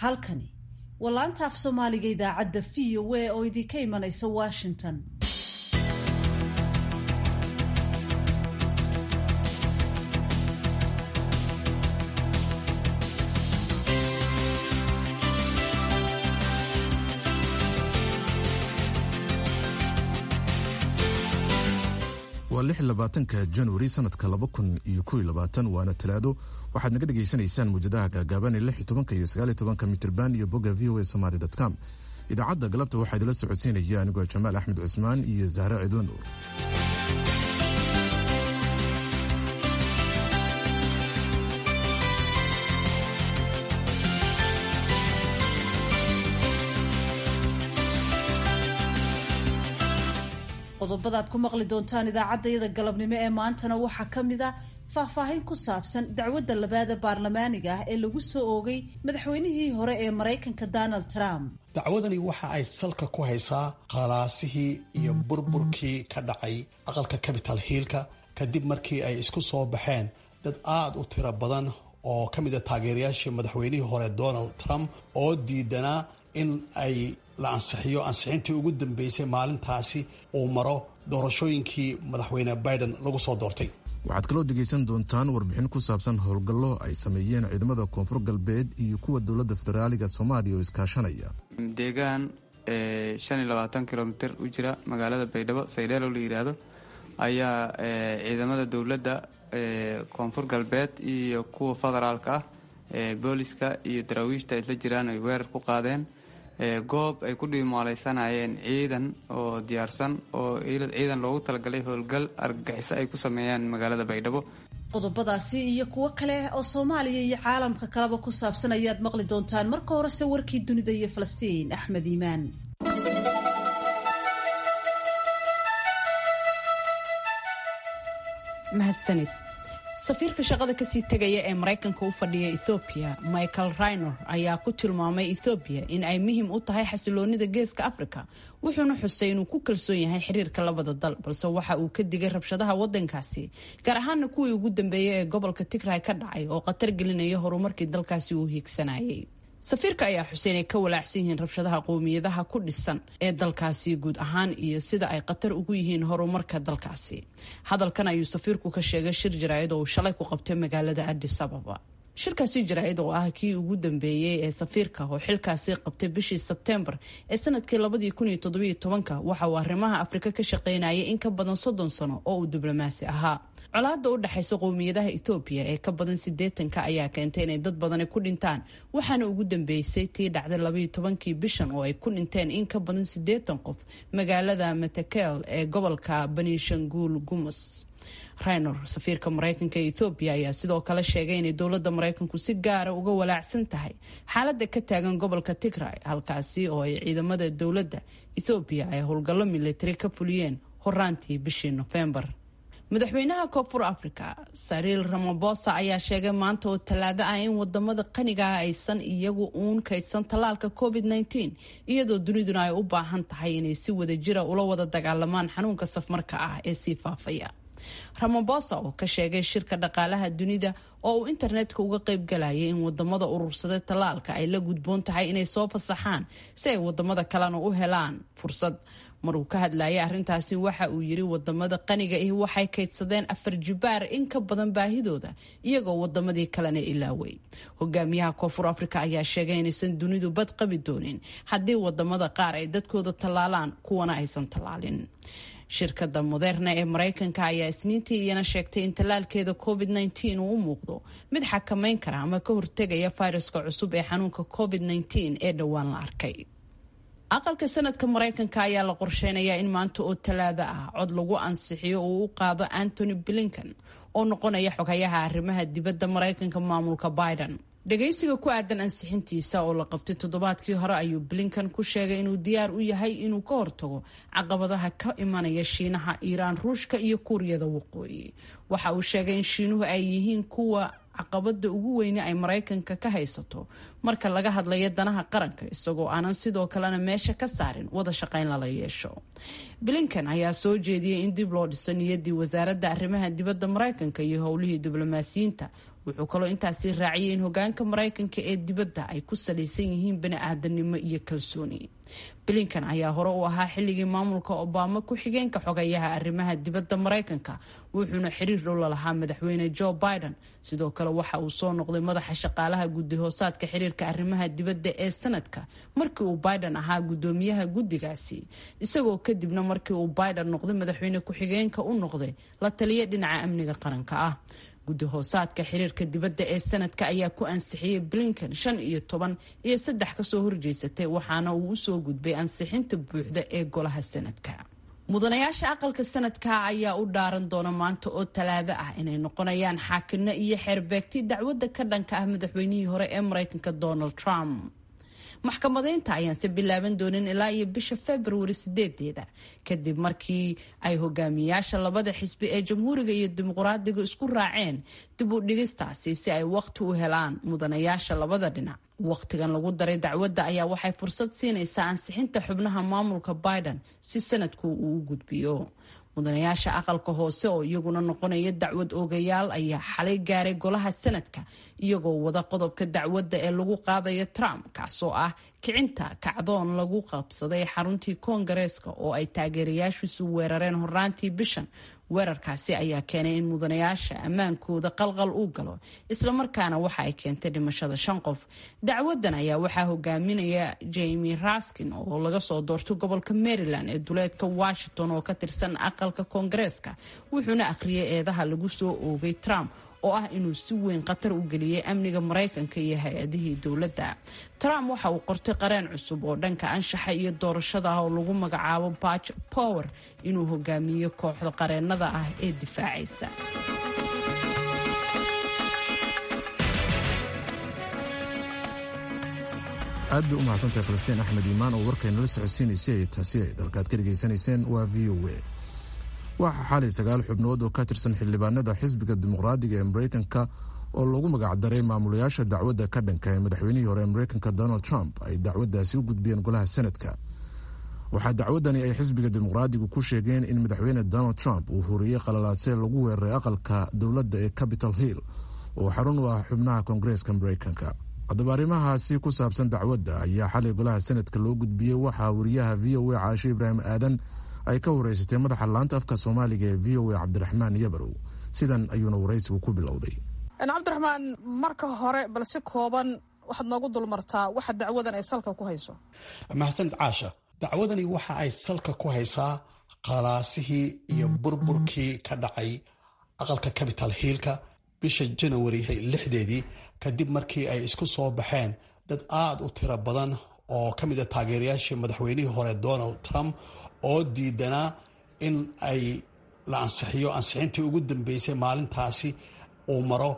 halkani waa laanta af soomaaliga idaacadda v o a oo idinka imanaysa washington waa lix labaatanka januari sanadka laba kun iyo kow iyo labaatan waana talaado waxaad naga dhagaysanaysaan muwjadaha gaagaaban ee lix iyo tobanka iyo sagaal iyo tobanka mitrban iyo bogga v o a somaly dot com idaacadda galabta waxaa idila socodsiinaya anigoo jamaal axmed cusmaan iyo zahre cidlo nuur qodobadaad ku maqli doontaan idaacaddayada galabnimo ee maantana waxaa ka mid a faahfaahin ku saabsan dacwadda labaada baarlamaaniga ah ee lagu soo oogay madaxweynihii hore ee maraykanka donald trump dacwadani waxa ay salka ku haysaa khalaasihii iyo burburkii ka dhacay aqalka capital hiilka kadib markii ay isku soo baxeen dad aada u tiro badan oo ka mid a taageerayaashii madaxweynihii hore donald trump oo diidanaa in ay la ansixiyo ansixintii ugu dambeysay maalintaasi uu maro doorashooyinkii madaxweyne biden lagu soo doortay waxaad kaloo dhegaysan doontaan warbixin ku saabsan howlgallo ay sameeyeen ciidamada koonfur galbeed iyo kuwa dowladda federaaliga soomaaliya oo iskaashanaya deegaan shan iyo labaatan kilomitir u jira magaalada baydhabo saydheelo la yidhaahdo ayaa ciidamada dowladda koonfur galbeed iyo kuwa federaalka ah booliska iyo daraawiishta isla jiraan ay weerar ku qaadeen goob ay ku dhiimaaleysanayeen ciidan oo diyaarsan oo ciidan loogu talagalay howlgal argagixiso ay ku sameeyaan magaalada baydhabo qodobadaasi iyo kuwo kale oo soomaaliya iyo caalamka kaleba ku saabsan ayaad maqli doontaan marka horese warkii dunida iyo falastiin axmed iimaan mahadsanid safiirka shaqada kasii tegaya ee maraykanka u fadhiya ethoobiya michael raynor ayaa ku tilmaamay ethoobiya in ay muhiim u tahay xasiloonida geeska africa wuxuuna xusay inuu ku kalsoon yahay xiriirka labada dal balse waxa uu ka digay rabshadaha wadankaasi gaar ahaana kuwii ugu dambeeyay ee gobolka tigray ka dhacay oo khatar gelinaya horumarkii dalkaasi uu hiigsanayay safiirka ayaa xuseen ay ka walaacsan yihiin rabshadaha qowmiyadaha ku dhisan ee dalkaasi guud ahaan iyo sida ay khatar ugu yihiin horumarka dalkaasi hadalkan ayuu safiirku ka sheegay shir jaraa'id oo uu shalay ku qabtay magaalada adis ababa shirkaasi jaraa'id oo ah kii ugu dambeeyey ee safiirka oo xilkaasi qabtay bishii sebteembar ee sanadkii labadii kun iyo toddobiyo tobanka waxa uu arrimaha afrika ka shaqaynayay in ka badan soddon sano oo uu diblomaasi ahaa colaada u dhexaysa qowmiyadaha ethoobiya ee ka badan sideetanka ayaa keentay inay dad badani ku dhintaan waxaana ugu dambeysay tii dhacday labaiyo tobankii bishan oo ay ku dhinteen in ka badan sideetan qof magaalada matakel ee gobolka banishanguul gumus raynor safiirka maraykanka ee ethoobiya ayaa sidoo kale sheegay inay dowladda maraykanku si gaara uga walaacsan tahay xaaladda ka taagan gobolka tigray halkaasi oo ay ciidamada dowladda ethoobiya ay howlgallo militari ka fuliyeen horaantii bishii nofembar madaxweynaha koonfur africa sariil ramabosa ayaa sheegay maanta oo tallaado ah in wadamada qaniga ah aysan iyagu uun kaydsan tallaalka covid -19 iyadoo duniduna ay u baahan tahay inay si wada jira ula wada dagaalamaan xanuunka safmarka ah ee sii faafaya ramabosa oo ka sheegay shirka dhaqaalaha dunida oo uu internetka uga qayb galayay in wadamada urursaday tallaalka ay la gudboon tahay inay soo fasaxaan si ay wadamada kalena u helaan fursad maruu ka hadlayay arrintaasi waxa uu yiri wadamada qaniga ihi waxay kaydsadeen afar jibaar in ka badan baahidooda iyagoo wadamadii kalena ilaaway hogaamiyaha koonfur afrika ayaa sheegay inaysan dunidu bad qabi doonin haddii wadamada qaar ay dadkooda tallaalaan kuwana aysan tallaalin shirkada moderna ee maraykanka ayaa isniintii iyana sheegtay in tallaalkeeda covid -19 uu u muuqdo mid xakamayn kara ama ka hortegaya fayraska cusub ee xanuunka covid -19 ee dhowaan la arkay aqalka sanadka maraykanka ayaa la qorsheynayaa in maanta oo talaado ah cod lagu ansixiyo uu u qaado antony blinkan oo noqonaya xogayaha arrimaha dibadda maraykanka maamulka biden dhagaysiga ku aadan ansixintiisa oo la qabtay toddobaadkii hore ayuu blinkan ku sheegay inuu diyaar u yahay inuu ka hortago caqabadaha ka imanaya shiinaha iiraan ruushka iyo kuuriyada waqooyi waxa uu sheegay in shiinuhu ay yihiin kuwa caqabada ugu weyne ay maraykanka ka haysato marka laga hadlayo danaha qaranka isagoo aanan sidoo kalena meesha ka saarin wada shaqayn lala yeesho blinkan ayaa soo jeediyey in dib loo dhiso niyaddii wasaaradda arrimaha dibadda maraykanka iyo howlihii diblomaasiyiinta wuxuu kaloo intaasi raaciyay in hogaanka maraykanka ee dibadda ay ku salaysan yihiin bani-aadanimo iyo kalsooni blinkan ayaa hore u ahaa xilligii maamulka obama ku-xigeenka xogayaha arrimaha dibadda maraykanka wuxuuna xiriir dhow lalahaa madaxweyne joe biden sidoo kale waxa uu soo noqday madaxa shaqaalaha guddi hoosaadka xiriirka arrimaha dibadda ee sanadka markii uu biden ahaa guddoomiyaha guddigaasi isagoo kadibna markii uu biden noqday madaxweyne ku-xigeenka u noqday la taliya dhinaca amniga qaranka ah guddi hoosaadka xiriirka dibadda ee sanadka ayaa ku ansixiyey blinken shan iyo toban iyo saddex kasoo horjeysatay waxaana uu usoo gudbay ansixinta buuxda ee golaha sanadka mudanayaasha aqalka sanadka ayaa u dhaaran doona maanta oo talaado ah inay noqonayaan xaakino iyo xeerbeegti dacwadda ka dhanka ah madaxweynihii hore ee maraykanka donald trump maxkamadeynta ayaanse bilaaban doonin ilaa iyo bisha februari sideedeeda kadib markii ay hogaamiyaasha labada xisbi ee jamhuuriga iyo dimuqraadiga isku raaceen dib u dhigistaasi si ay waqti u helaan mudanayaasha labada dhinac waqtigan lagu daray dacwadda ayaa waxay fursad siinaysaa ansixinta xubnaha maamulka biden si sanadku uu u gudbiyo mudanayaasha aqalka hoose oo iyaguna noqonaya dacwad oogayaal ayaa xalay gaaray golaha sanadka iyagoo wada qodobka dacwadda ee lagu qaadayo trump kaasoo ah kicinta kacdoon lagu qabsaday xaruntii koongareeska oo ay taageerayaashiisu weerareen horaantii bishan weerarkaasi ayaa keenay in mudanayaasha ammaankooda qalqal uu galo islamarkaana waxa ay keentay dhimashada shan qof dacwadan ayaa waxaa hogaaminaya jamie raskin oo laga soo doortay gobolka maryland ee duleedka washington oo ka tirsan aqalka koongareeska wuxuuna akhriyay eedaha lagu soo oogay trump oo ah inuu si weyn khatar u geliyey amniga maraykanka iyo hay-adihii dowladda trump waxa uu qortay qareen cusub oo dhanka anshaxa iyo doorashada ah oo lagu magacaabo batch power inuu hogaamiyo kooxda qareennada ah ee difaacaysa aad bay u mahadsantahay falastiin axmed iimaan oo warkaynala socodsiinaysay taasi ay dalkaad ka dhegaysanayseen waa v o a waxaa xalay sagaal xubnood oo ka tirsan xildhibaanada xisbiga dimuqraadiga ee mareykanka oo lagu magacdaray maamulayaasha dacwadda ka dhanka ee madaxweynihii hore ee mareykanka donald trump ay dacwaddaasi u gudbiyeen golaha senadka waxaa dacwaddani ay xisbiga dimuqraadigu ku sheegeen in madaxweyne donald trump uu horiyey qalalaase lagu weeraray aqalka dowladda ee capital hill oo xarun u ah xubnaha koongareeska mareykanka haddaba arrimahaasi ku saabsan dacwadda ayaa xalay golaha senadka loo gudbiyey waxaa wariyaha v o a caasho ibraahim aadan ay ka wareysatay madaxa laanta afka soomaaliga ee v o a cabdiraxmaan yabarow sidan ayuuna waraysigu ku bilowday cabdiraxmaan marka hore bal si kooban waxaad noogu dulmartaa waxa dacwadan ay salka ku hayso mahadsanid caasha dacwadani waxa ay salka ku haysaa qalaasihii iyo burburkii ka dhacay aqalka capital hiilka bisha janawari lixdeedii kadib markii ay isku soo baxeen dad aada u tiro badan oo ka mid a taageerayaashii madaxweynihii hore donald trump oo diidanaa in ay la ansixiyo ansixintii ugu dambeysay maalintaasi uu maro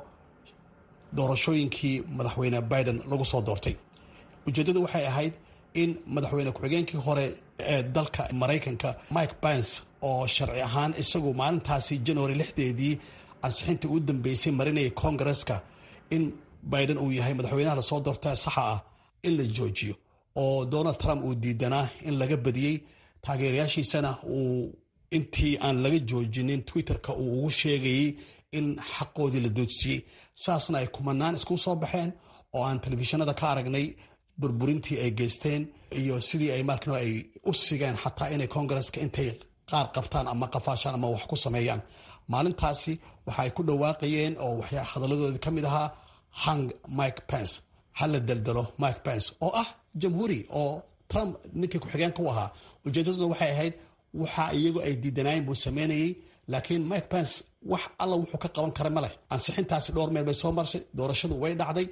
doorashooyinkii madaxweyne biden lagu soo doortay ujeeddadu waxay ahayd in madaxweyne ku-xigeenkii hore ee dalka maraykanka mike pence oo sharci ahaan isagu maalintaasi january lixdeedii ansixintii ugu dambeysay marinayay koongareska in biden uu yahay madaxweynaha lasoo doorta saxa ah in la joojiyo oo donald trump uu diidanaa in laga badiyey taageerayaashiisana uu intii aan laga joojinin twitterka uu ugu sheegayey in xaqoodii la doodsiiyey saasna ay kumanaan isku soo baxeen oo aan telefishinada ka aragnay burburintii ay geysteen iyo sidii ay markano ay u sigeen xataa inay koongareska intay qaar qabtaan ama qafaashaan ama wax ku sameeyaan maalintaasi waxa ay ku dhawaaqayeen oo waxyaa hadalladoodii ka mid ahaa hang mike pence ha la deldelo mike pence oo ah jamhuuri oo trump ninkii ku-xigeenka u ahaa ujeedaduna waxay ahayd waxa iyagu ay diidanaayeen buu sameynayey laakiin mike pence wax alla wuxuu ka qaban kara ma leh ansixintaasi dhowr meel bay soo marshay doorashadu way dhacday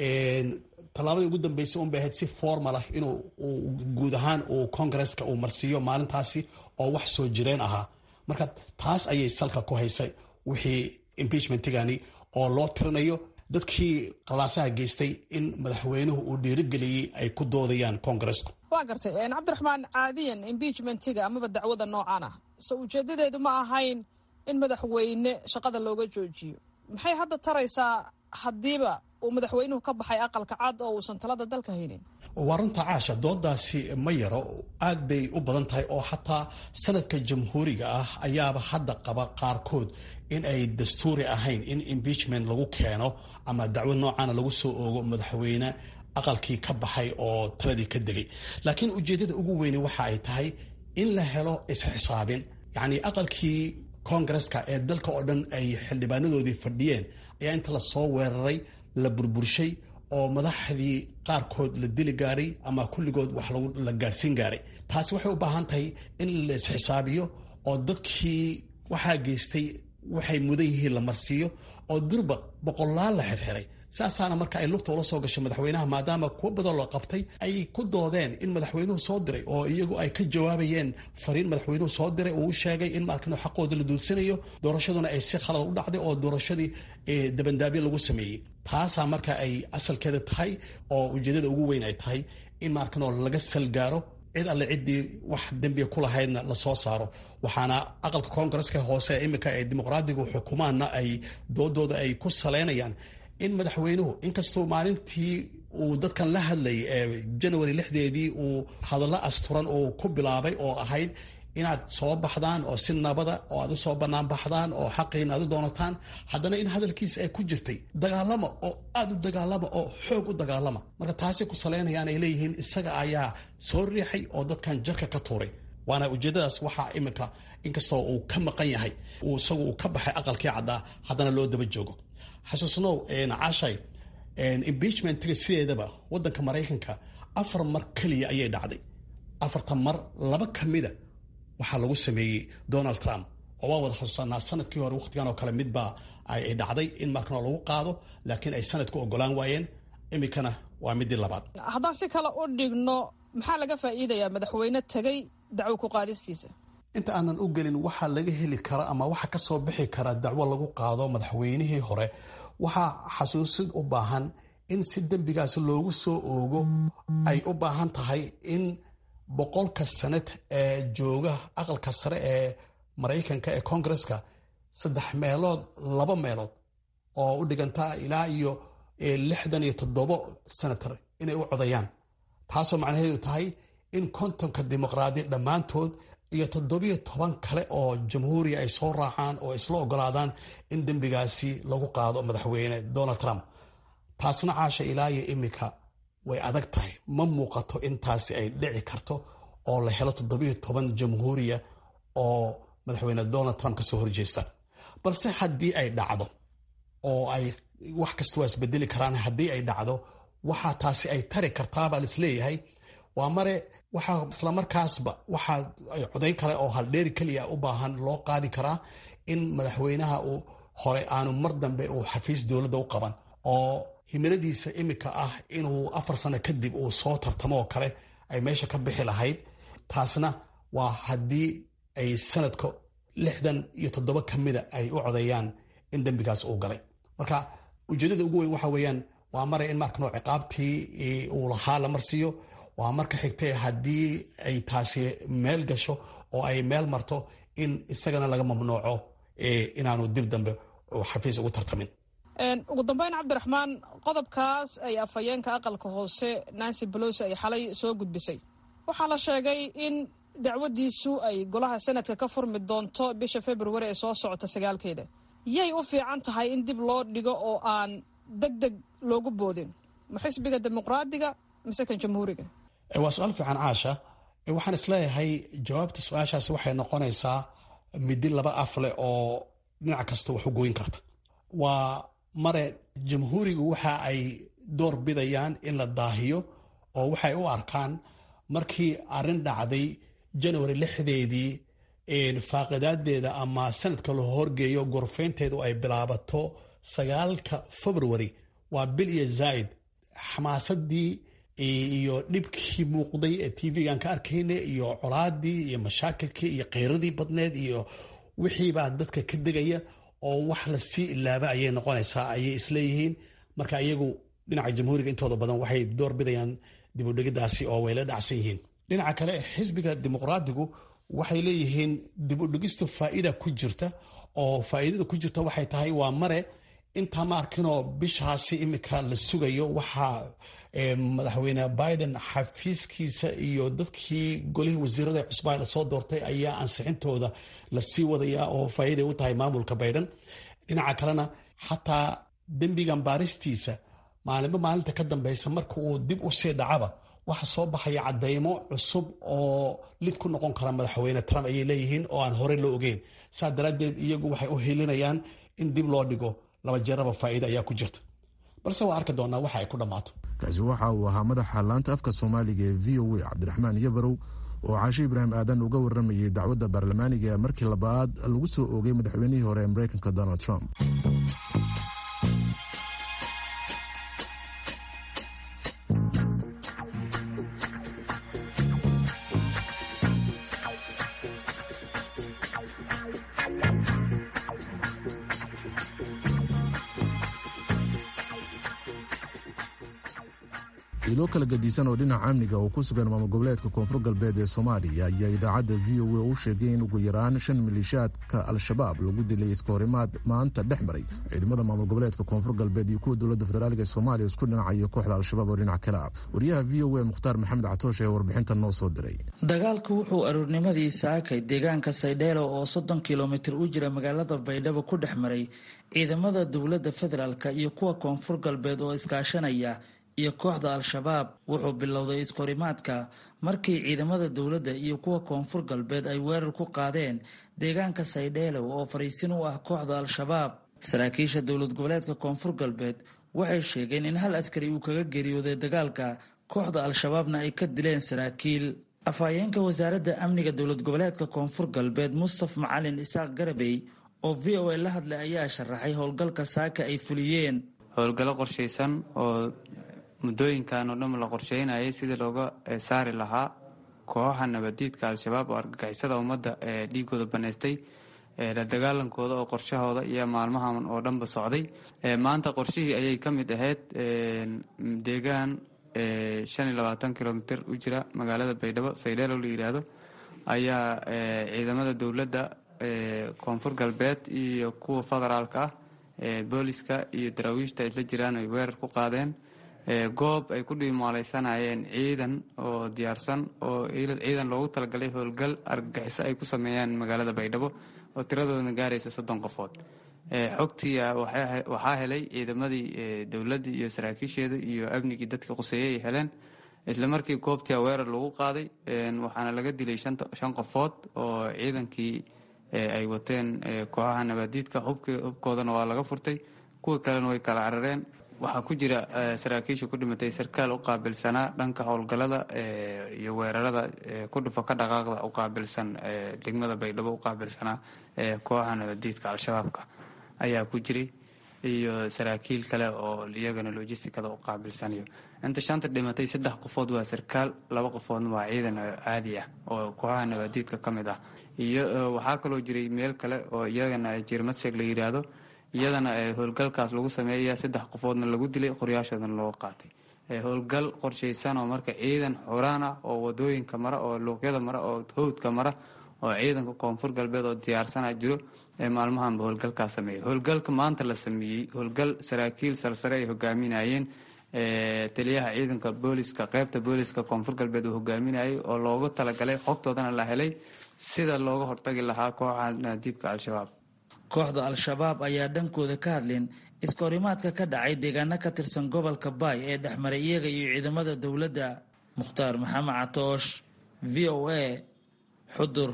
tallaabadii ugu dambeysay unbay ahayd si formal ah inuu guud ahaan uu koongareska uu marsiiyo maalintaasi oo wax soo jireen ahaa marka taas ayay salka ku haysay wixii impeachmentigani oo loo tirinayo dadkii qalaasaha geystay in madaxweynuhu uu dhiirigeliyey ay ku doodayaan koongaresku waa gartay cabdiraxmaan caadiyan impeachmentiga amaba dacwada noocan ah so ujeedadeedu ma ahayn in madaxweyne shaqada looga joojiyo maxay hadda taraysaa haddiiba uu madaxweynuhu ka baxay aqalka cad oo uusan talada dalka haynin waa runta caasha doodaasi ma yaro aad bay u badan tahay oo xataa sanadka jamhuuriga ah ayaaba hadda qaba qaarkood in ay dastuuri ahayn in impeachment lagu keeno ama dacwo noocaana lagu soo oogo madaxweyne aqalkii ka baxay oo taladii ka degay laakiin ujeeddada ugu weyne waxa ay tahay in la helo isxisaabin yacni aqalkii koongareska ee dalka oo dhan ay xildhibaanadoodii fadhiyeen ayaa inta lasoo weeraray la burburshay oo madaxdii qaarkood la dili gaaray ama kulligood wax la gaarsiin gaaray taasi waxay u baahan tahay in la isxisaabiyo oo dadkii waxaa geystay waxay mudan yihiin la marsiiyo oo durba boqolaal la xirxiray saasaana marka ay lugta ula soo gashay madaxweynaha maadaama kuwo badan loo qabtay ay ku doodeen in madaxweynuhu soo diray oo iyagu ay ka jawaabayeen fariin madaxweynuhu soo diray uu u sheegay in markan xaqooda la duudsanayo doorashaduna ay si khalad u dhacday oo doorashadii dabandaabyo lagu sameeyey taasaa marka ay asalkeeda tahay oo ujeedada ugu weyn ay tahay in markanoo laga salgaaro cid alle ciddii wax dembiga ku lahaydna lasoo saaro waxaana aqalka koongareska hoose iminka ee dimuqraadigu xukumaanna ay doodooda ay ku saleynayaan in madaxweynuhu inkastoo maalintii uu dadkan la hadlayay ee janawari lixdeedii uu hadallo asturan uu ku bilaabay oo ahayd inaad soo baxdaan oo si nabada oo aad usoo bannaan baxdaan oo xaqiina aad u doonataan haddana in hadalkiisa ay ku jirtay dagaalama oo aada u dagaalama oo xoog u dagaalama marka taasay ku saleynayaan ay leeyihiin isaga ayaa soo riixay oo dadkan jarka ka tuuray waana ujeedadaas waxaa iminka inkastoo uu ka maqan yahay isagu uu ka baxay aqalkii caddaa haddana loo daba joogo xasuusnow cashay impeachmentiga sideedaba wadanka maraykanka afar mar keliya ayay dhacday afartan mar laba ka mida waxaa lagu sameeyey donald trump oo waa wada xasuusanaa sanadkii hore wakhtigan oo kale midbaa ay dhacday in markanoo lagu qaado laakiin ay sanadku ogolaan waayeen iminkana waa midii labaad haddaan si kale u dhigno maxaa laga faa'iidayaa madaxweyne tegay dacwo ku qaadistiisa inta aanan u gelin waxaa laga heli kara ama waxa ka soo bixi kara dacwo lagu qaado madaxweynihii hore waxaa xasuusid u baahan in si dembigaasi loogu soo oogo ay u baahan tahay in boqolka sanad ee jooga aqalka sare ee maraykanka ee koongareska saddex meelood laba meelood oo u dhiganta ilaa iyo lixdan iyo toddobo senator inay u codayaan taasoo macnaheedu tahay in kontonka dimuqraadi dhammaantood iyo toddobiyo toban kale oo jamhuuriya ay soo raacaan oo isla ogolaadaan in dembigaasi lagu qaado madaxweyne donald trump taasna caasha ilaa iyo iminka way adag tahay ma muuqato intaasi ay dhici karto oo la helo toddobiyo toban jamhuuriya oo madaxweyne donald trump kasoo horjeesta balse haddii ay dhacdo oo ay wax kasta waa isbedeli karaan haddii ay dhacdo waxaa taasi ay tari kartaabaa laisleeyahay waa mare waxaa islamarkaasba waxaa codayn kale oo haldheeri keliya u baahan loo qaadi karaa in madaxweynaha uu hore aanu mar dambe uu xafiis dowladda u qaban oo himiladiisa iminka ah inuu afar sano kadib uu soo tartamo oo kale ay meesha ka bixi lahayd taasna waa haddii ay sanadka lixdan iyo toddoba ka mida ay u codeeyaan in dembigaas uu galay marka ujeedada ugu weyn waxa weeyaan waa mare in markanoo ciqaabtii uu lahaa la marsiiyo waa marka xigtee haddii ay taasi meel gasho oo ay meel marto in isagana laga mamnuuco inaanu dib dambe xafiis ugu tartamin ugu dambeyn cabdiraxmaan qodobkaas ay afhayeenka aqalka hoose nancy bolosi ay xalay soo gudbisay waxaa la sheegay in dacwadiisu ay golaha sanadka ka furmi doonto bisha februari ee soo socota sagaalkeeda yay u fiican tahay in dib loo dhigo oo aan deg deg loogu boodin ma xisbiga dimuqraadiga mise kan jamhuuriga waa su-aal fiican caasha waxaan isleeyahay jawaabta su-aashaasi waxay noqonaysaa midi laba af leh oo dhinac kasta wax u goyn karta waa mare jamhuurigu waxa ay door bidayaan in la daahiyo oo waxay u arkaan markii arrin dhacday janawari lixdeedii faaqidaadeeda ama sanadka la horgeeyo gorfeynteedu ay bilaabato sagaalka februari waa bil iyo zaaid xamaasadii iyo dhibkii muuqday ee tv-gan ka arkayna iyo colaadii iyo mashaakilkii iyo kheyradii badneed iyo wixiibaa dadka ka degaya oo wax lasii ilaaba ayay noqonaysaa ayay isleeyihiin marka iyagu dhinaca jamhuuriga intooda badan waxay door bidayaan dibudhigidaasi oo way la dhacsan yihiin dhinaca kale xisbiga dimuqraadigu waxay leeyihiin dibudhigistu faa'iida ku jirta oo faa'iidada ku jirta waxay tahay waa mare intaa ma arkinoo bishaasi imika la sugayo waxaa madaxweyne biden xafiiskiisa iyo dadkii golihii wasiirada cusbaa la soo doortay ayaa ansixintooda lasii wadaya oo faa'iiday u tahay maamulka biden dhinaca kalena xataa dembigan baaristiisa maalinba maalinta ka dambeysa marka uu dib u sii dhacaba waxa soo baxaya cadeymo cusub oo lid ku noqon kara madaxweyne trump ayay leeyihiin oo aan horey loo ogeyn saa daraaddeed iyagu waxay u helinayaan in dib loo dhigo laba jeeraba faa'iida ayaa ku jirta balse waa arki doonaa waxa ay ku dhammaato kaasi waxa uu ahaa madaxa laanta afka soomaaliga ee v o a cabdiraxmaan yabarow oo caashe ibraahim aadan uga waramayay dacwadda baarlamaaniga ee markii labaad lagu soo oogay madaxweynihii hore ee mareykanka donald trump ilo kala gadisan oo dhinaca amniga oo ku sugan maamul goboleedka koonfur galbeed ee soomaaliya ayaa idaacadda v o a u sheegay in ugu yaraan shan maleeshiyaadka al-shabaab lagu dilay iska horimaad maanta dhex maray ciidamada maamul goboleedka koonfur galbeed iyo kuwa dowladda federaalk ee soomaaliya isku dhinacayo kooxda al-shabaab oo dhinac kale ah wariyaha v o a mukhtaar maxamed catoosh ee warbixinta noo soo diray dagaalku wuxuu aroornimadii saakay deegaanka saydheelo oo soddon kilomitir u jira magaalada baydhabo ku dhex maray ciidamada dowladda federaalk iyo kuwa koonfur galbeed oo iskaashanaya iyo kooxda al-shabaab wuxuu bilowday iskahorimaadka markii ciidamada dowladda iyo kuwa koonfur galbeed ay weerar ku qaadeen deegaanka saydheelow oo fariisin u ah kooxda al-shabaab saraakiisha dowlad goboleedka koonfur galbeed waxay sheegeen in hal askari uu kaga geeriyooday dagaalka kooxda al-shabaabna ay ka dileen saraakiil afhayeenka wasaaradda amniga dowlad goboleedka koonfur galbeed mustaf macalin isaaq garabey oo v o a la hadlay ayaa sharaxay howlgalka saaka ay fuliyeen howlgallo qorshaysan oo muddooyinkan oo dhan la qorsheynayay sidii looga saari lahaa kooxaha nabadiidka al-shabaab oo argagixisada ummadda ee dhiigooda banaystay la dagaalankooda oo qorshahooda iyo maalmahan oo dhanba socday maanta qorshihii ayay ka mid ahayd deegaan shan iyo labaatan kilomitr u jira magaalada baydhabo saydheelo la yidhaahdo ayaa ciidamada dowladda koonfur galbeed iyo kuwa federaalka ah booliska iyo daraawiishta isla jiraan ay weerar ku qaadeen goob ay ku dhiimaaleysanayeen ciidan oo diyaarsan oo ciidan loogu talagalay howlgal argagixiso ay ku sameeyaan magaalada baydhabo oo tiradoodana gaaraysa soddon qofood xogtii waxaa helay ciidamadii dowladdii iyo saraakiisheeda iyo amnigii dadka quseeyey ay heleen isla markii goobtii weerar lagu qaaday waxaana laga dilay shan qofood oo ciidankii ay wateen kooxaha nabaadiidka hubkoodana waa laga furtay kuwa kalena way kala carareen waxaa ku jira saraakiisha ku dhimatay sarkaal u qaabilsanaa dhanka howlgalada iyo weerarada ku dhufa ka dhaqaaqda u qaabilsan degmada baydhabo u qaabilsanaa kooxaha nabadiidka al-shabaabka ayaa ku jiray iyo saraakiil kale oo iyagana logisticada u qaabilsanayo inta shanta dhimatay saddex qofood waa sarkaal laba qofoodna waa ciidan caadi ah oo kooxaha nabadiidka ka mid ah iyo waxaa kaloo jiray meel kale oo iyagana jirmadsheeg la yidhaahdo iyadana howlgalkaas lagu sameeya saddex qofoodna lagu dilay qoryaashoodana looga qaatay howlgal qorshaysan oo marka ciidan xoraan ah oo wadooyinka mara oo luuqyada mara oo howdka mara oo ciidanka koonfur galbeed oo diyaarsana jiro ee maalmahanba howlgalkaas sameeyay howlgalka maanta la sameeyey howlgal saraakiil salsare ay hogaaminayeen taliyaha ciidanka booliska qeybta booliska koonfur galbeed uu hogaaminayay oo loogu talagalay xogtoodana la helay sida looga hortagi lahaa kooxa naadiibka al-shabaab kooxda al-shabaab ayaa dhankooda ka hadleen iskahorimaadka ka dhacay deegaano ka tirsan gobolka baay ee dhexmaray iyaga iyo ciidamada dowladda mukhtaar maxamed catoosh v o a xudur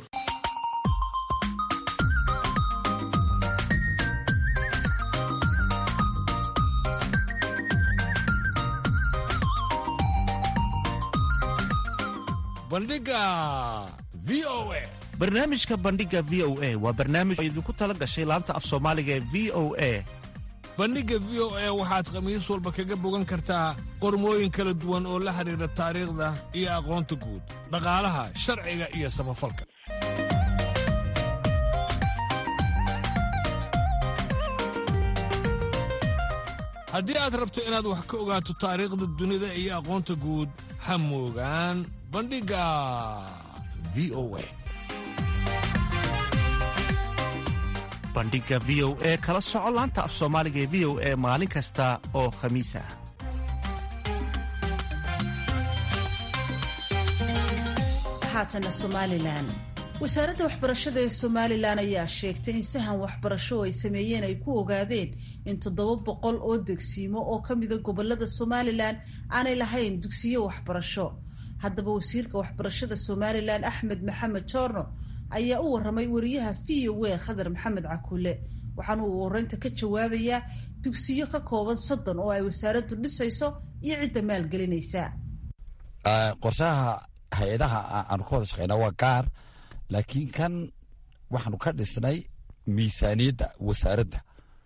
bandhiga v o a barnaamijka bandhiga v o a waa barnaamij oo idinku tala gashay laanta af soomaaliga ee v o a bandhigga v o a waxaad khamiis walba kaga bogan kartaa qormooyin kala duwan oo la xidhiidha taariikhda iyo aqoonta guud dhaqaalaha sharciga iyo samafalka haddii aad rabto inaad wax ka ogaato taariikhda dunida iyo aqoonta guud ha moogaan bandhigga v o a bandhiga v o e kala soco laanta af soomaaliga ee v o e maalin kasta oo khamiis ah haatana somalilan wasaaradda waxbarashada ee somalilan ayaa sheegtay in sahan waxbarasho ay sameeyeen ay ku ogaadeen in toddoba boqol oo degsiimo oo ka mida gobolada somalilan aanay lahayn dugsiyo waxbarasho haddaba wasiirka waxbarashada somalilan axmed maxamed joorno ayaa u waramay wariyaha v o a khadar maxamed cakuule waxaana uu wareynta ka jawaabayaa dugsiyo ka kooban soddon oo ay wasaaraddu dhisayso iyo cidda maalgelinaysa qorshaha hay-adaha aanu ka wada shaqeyna waa gaar laakiin kan waxaanu ka dhisnay miisaaniyadda wasaaradda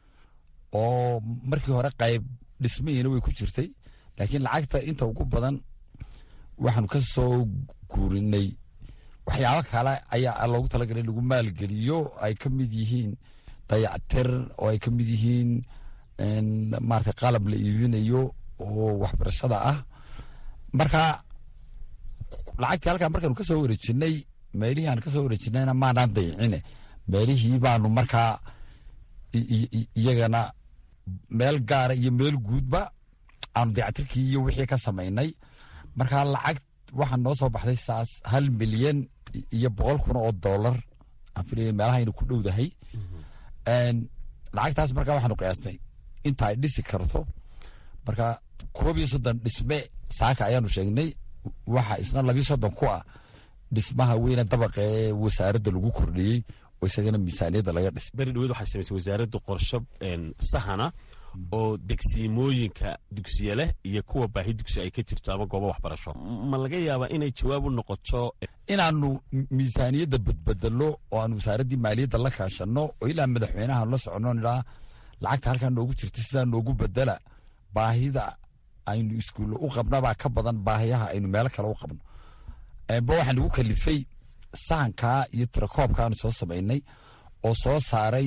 oo markii hore qayb dhismihiina way ku jirtay laakiin lacagta inta ugu badan waxaanu ka soo guurinay waxyaabo kale ayaa loogu talagalay in lagu maalgeliyo ay ka mid yihiin dayactir oo ay ka mid yihiin maarata qalab la iibinayo oo waxbarashada ah marka lacagtii halkaa markaanu ka soo wareejinay meelihii aan ka soo wareejinayna maanaan dayicine meelihii baanu markaa iyagana meel gaara iyo meel guudba aanu dayactirkii iyo wixii ka samaynay markaa lacag waxaa noo soo baxday saas hal milyan iyo boqol kun oo dollar aan filaya meelahaynu ku dhowdahay lacagtaas markaa waxaanu qiyaasnay inta ay dhisi karto marka koob iyo soddon dhisme saaka ayaanu sheegnay waxa isna labiyo soddon ku ah dhismaha weyne dabaqa ee wasaaradda lagu kordhiyey oo isagana miisaaniyadda laga dhisay beri dhaweed waxay samaysay wasaaradda qorsho sahana oo degsiimooyinka dugsiye leh iyo kuwa baahi dugsi ay ka jirto ama goobo waxbarasho ma laga yaabaa inay jawaab u noqoto inaanu miisaaniyadda badbedelo oo aanu wasaaraddii maaliyadda la kaashanno oo ilaa madaxweynaha la soconno nidhaa lacagta halkaa noogu jirta sidaa noogu bedela baahida aynu iskuulle u qabnabaa ka badan baahiyaha aynu meelo kale u qabno ba waxaa nagu kalifay sahankaa iyo tirakoobkaanu soo samaynay oo soo saaray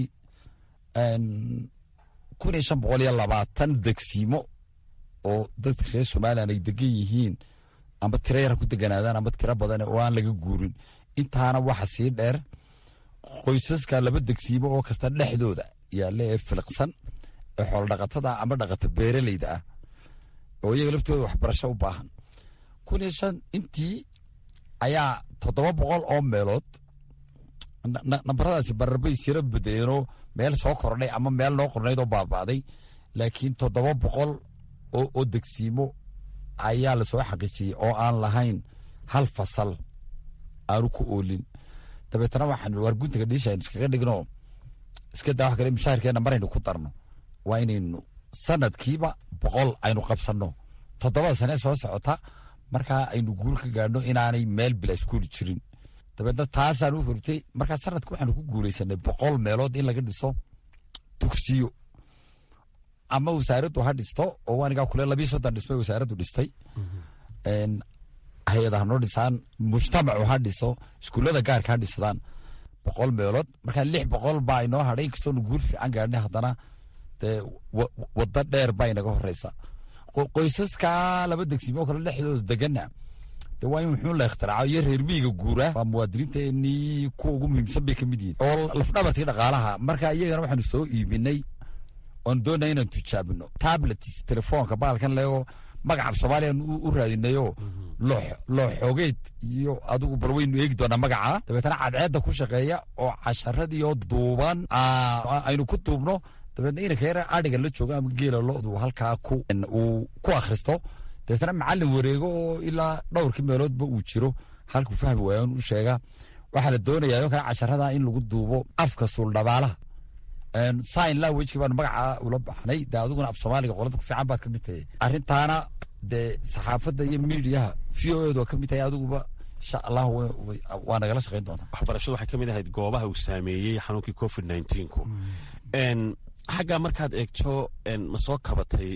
kun iyo shan boqol iyo labaatan degsiimo oo dadka reer somalilan ay degan yihiin amba tiro yara ku deganaadaan amba tiro badan oo aan laga guurin intaana waxa sii dheer qoysaska laba degsiimo oo kasta dhexdooda yaale ee filiqsan ee xoolodhaqatada amba dhaqata beeraleyda ah oo iyaga laftooda waxbarasho u baahan kun iyo shan intii ayaa toddoba boqol oo meelood nambaradaasi bararbay siro bedeleenoo meel soo kordhay ama meel noo qornayd oo baaba'day laakiin toddoba boqol oo degsiimo ayaa lasoo xaqiijiyey oo aan lahayn hal fasal aanu ku oolin dabeetana waxaan waar guntiga dhiisha aynu iskaga dhigno iska daa wax kale mushaharkeenna maraynu ku darno waa inaynu sanadkiiba boqol aynu qabsanno toddobada sane soo socota markaa aynu guul ka gaadhno inaanay meel bila iskuuli jirin dabeedna taasaan u hortay markaa sanadka waxaanu ku guulaysanay boqol meelood in laga dhiso dugsiyo ama wasaaraddu ha dhisto oo anigaa kule labiyo soddon dhismay wasaaraddu dhistay hay-ada hanoo dhisaan mujtamacu ha dhiso iskuullada gaarka ha dhisadaan boqol meelood markaa lix boqol baa inoo hadhay inkastoonu guul fiican gaadhnay haddana dee waddo dheer baa inaga horeysa qoysaska laba degsiimo kale dhexdooda degana de waa in wuxuu la ikhtiraco iyo reer miyiga guura waa muwaadiniinteenii kuwa ugu muhiimsan bay ka mid yihin oo lafdhabartii dhaqaalaha marka iyagana waxaanu soo iibinay oon doonaya inaan tijaabino tablets telefoonka baalkan leego magaca soomaaliyan u raadinayo loo xoogeed iyo adigu bal waynu eegi doonaa magaca dabeetana cadceedda ku shaqeeya oo casharadiioo duuban aynu ku duubno dabeedna inanka yara adhiga la joogo ama geela lodu halkaa uu ku akhristo dabeetana macalin wareego oo ilaa dhowrkii meeloodba uu jiro halkuu fahmi waayan u sheega waxaa la doonayaa oo kale casharada in lagu duubo afka suuldhabaalaha sign languageki baanu magaca ula baxnay dee adiguna af soomaaliga qolada ku fiican baad ka mid tahay arrintaana dee saxaafadda iyo miidiyaha v o edu waa ka mid tahay adiguba insha allah waa nagala shaqayn doontaa waxbarashadu waxay ka mid ahayd goobaha uu saameeyey xanuunkii covid nneteen-ku xaggaa markaad eegto ma soo kabatay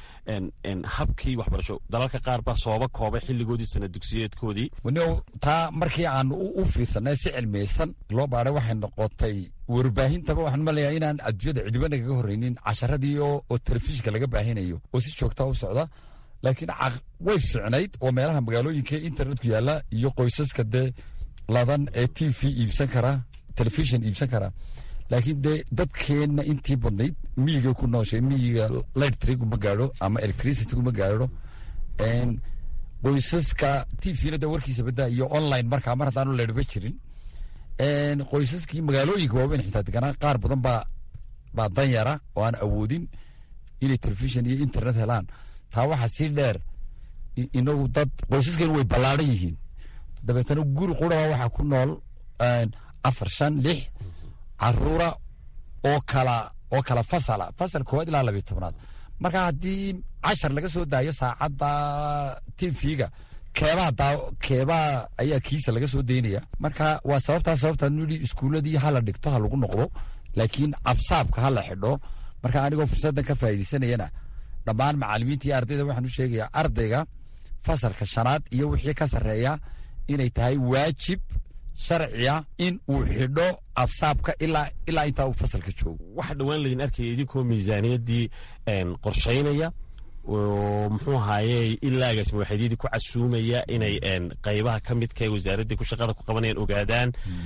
habkii waxbarasho dalalka qaar baa sooba koobay xilligoodii sana dugsiyeedkoodii waniw taa markii aan u fiirsanay si cilmiyeysan loo baaray waxay noqotay warbaahintaba waxaan maleeyaa inaan adduunyada cidiba nagaga horreynin casharadii oo telefishinka laga baahinayo oo si joogtaa u socda laakiin way fiicnayd oo meelaha magaalooyinka internetku yaalla iyo qoysaska dee ladan ee t v iibsan kara telefishin iibsan kara laakiin dee dadkeenna intii badnayd miyiga ku nooshay miyiga lightrigu ma gaadho ama electricitygu ma gaadho qoysaska tvna de warkiisa badaa iyo online markaa mar haddaanu leedhba jirin qoysaskii magaalooyinka waaweyn xitaa deganaa qaar badan baa baa danyara oo aan awoodin inay telefishon iyo internet helaan taa waxaa sii dheer inagu dad qoysaskeenu way ballaadhan yihiin dabeetana guri quraba waxaa ku nool afar shan lix caruura oo kala oo kala fasala fasal koowaad ilaa labiyo tobnaad marka haddii cashar laga soo daayo saacadda tvga keebaa daa keebaa ayaa kiisa laga soo daynaya marka waa sababtaa sababtaan nidhi iskuuladii hala dhigto ha lagu noqdo laakiin afsaabka ha la xidho marka anigoo fursaddan ka faa'iidaysanayana dhammaan macallimiinta iyo ardayda waxaan u sheegayaa ardayga fasalka shanaad iyo wixii ka sarreeya inay tahay waajib sharciya in uu xidho afsaabka ilaa ilaa intaa uu fasalka joogo waxaa dhowaan laydin arkaya idinkoo miisaaniyaddii qorshaynaya oo muxuu ahaaye ilaagaas madaxeedyadii ku casuumaya inay qaybaha ka midka ee wasaaraddii ku shaqada ku qabanayaan ogaadaan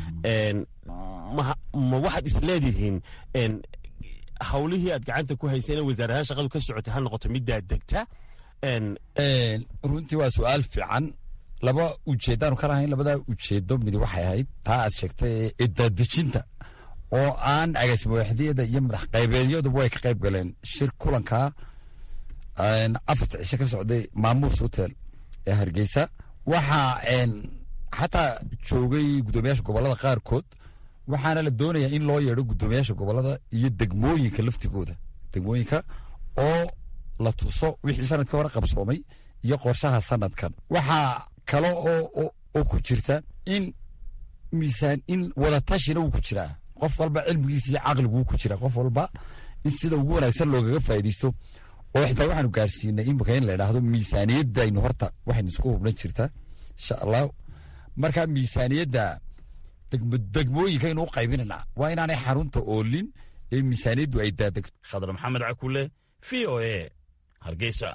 ma waxaad isleedihiin hawlihii aad gacanta ku hayseen ee wasaaradaha shaqadu ka socotay ha noqoto middaa degta runtii waa su-aal fiican laba ujeeddaanu ka lahayn labadaa ujeedo mid waxay ahayd taa aad sheegtay ee daadejinta oo aan agaasimawaxdiyada iyo madax qaybeedyaduba way ka qayb galeen shir kulankaa afarta cisho ka socday maamuus hotel ee hargeysa waxaa xataa joogay guddoomiyaasha gobolada qaarkood waxaana la doonayaa in loo yeedho guddoomiyaasha gobolada iyo degmooyinka laftigooda degmooyinka oo la tuso wixii sanadka hore qabsoomay iyo qorshaha sanadkan waxaa kale oo ku jirta in miisaan in wadatashina wuu ku jiraa qof walba cilmigiisa iyo caqligu wuu ku jiraa qof walba in sida ugu wanaagsan loogaga faa'iidaysto oo xitaa waxaanu gaarsiinay imika in la idhaahdo miisaaniyadaynu horta waxaynu isku hubnan jirtaa insha allah marka miisaaniyadda degmooyinkaynu u qaybinanaa waa inaanay xarunta oolin ee miisaaniyaddu ay daadegto khadar maxamed cakule v o a hargeysa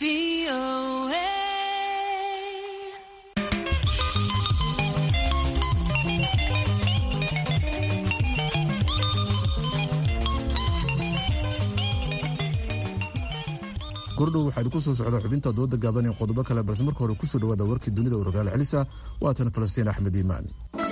gordhow waxaa idinku soo socda xubinta dooda gaaban ee qodobo kale balse marka hore kusoo dhawaada warkii dunida oo rogaal celisa waatan falastiin axmed iimaan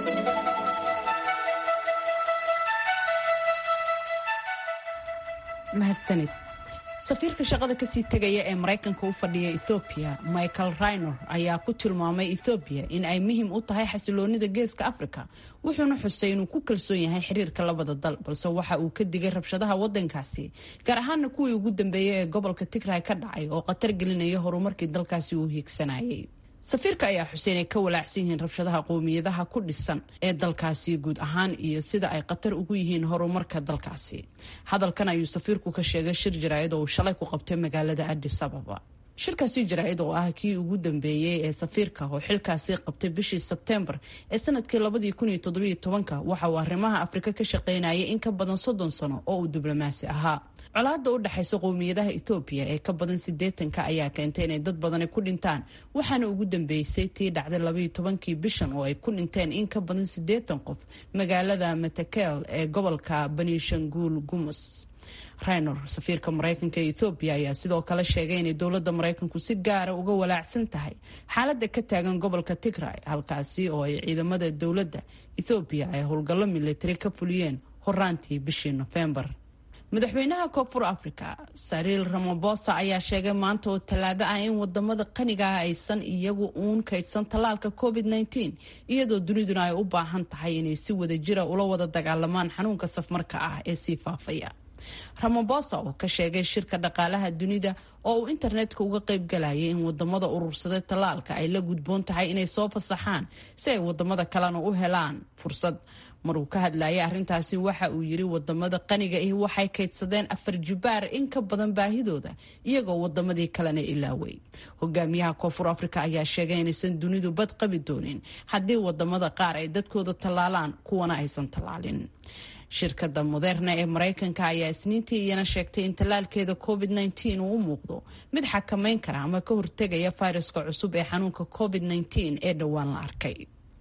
mahadsanid safiirka shaqada kasii tegaya ee maraykanka u fadhiya ethoobiya michael raynor ayaa ku tilmaamay ethoobiya in ay muhiim u tahay xasiloonida geeska afrika wuxuuna xusay inuu ku kalsoon yahay xiriirka labada dal balse waxa uu ka digay rabshadaha wadankaasi gaar ahaana kuwii ugu dambeeyay ee gobolka tigray ka dhacay oo khatar gelinaya horumarkii dalkaasi uu hiigsanayay safiirka ayaa xuseen ay ka walaacsan yihiin rabshadaha qowmiyadaha ku dhisan ee dalkaasi guud ahaan iyo sida ay khatar ugu yihiin horumarka dalkaasi hadalkan ayuu safiirku ka sheegay shir jaraa'id oo uu shalay ku qabtay magaalada adis ababa shirkaasi jaraa'id oo ah kii ugu dambeeyey ee safiirka oo xilkaasi qabtay bishii sebteembar ee sanadkii labadii kun iyo toddobiyo tobanka waxa uu arrimaha afrika ka shaqaynayay in ka badan soddon sano oo uu diblomaasi ahaa colaada u dhexaysa qowmiyadaha etoobiya ee ka badan sideetanka ayaa keentay inay dad badani ku dhintaan waxaana ugu dambeysay tii dhacday labaiyo tobankii bishan oo ay ku dhinteen in ka badan sideetan qof magaalada matakel ee gobolka banishanguul gumus raynor safiirka maraykanka ee ethoobiya ayaa sidoo kale sheegay inay dowladda maraykanku si gaara uga walaacsan tahay xaaladda ka taagan gobolka tigray halkaasi oo ay ciidamada dowladda ethoobiya ay howlgallo militari ka fuliyeen horaantii bishii nofembar madaxweynaha koonfur africa sariil ramabosa ayaa sheegay maanta oo tallaado ah in wadamada qaniga ah aysan iyagu uun kaydsan tallaalka covid -19 iyadoo duniduna ay u baahan tahay inay si wada jira ula wada dagaalamaan xanuunka safmarka ah ee sii faafaya ramabosa oo ka sheegay shirka dhaqaalaha dunida oo uu internetka uga qayb galayay in wadamada urursaday tallaalka ay la gudboon tahay inay soo fasaxaan si ay wadamada kalena u helaan fursad maruu ka hadlayay arrintaasi waxa uu yiri wadamada qaniga ahi waxay kaydsadeen afar jibaar in ka badan baahidooda iyagoo wadamadii kalena ilaaway hogaamiyaha koonfur africa ayaa sheegay inaysan dunidu bad qabi doonin haddii wadamada qaar ay dadkooda tallaalaan kuwana aysan tallaalin shirkada moderna ee maraykanka ayaa isniintii iyana sheegtay in tallaalkeeda covid -19 uu u muuqdo mid xakamayn kara ama ka hortegaya fayraska cusub ee xanuunka covid -19 ee dhowaan la arkay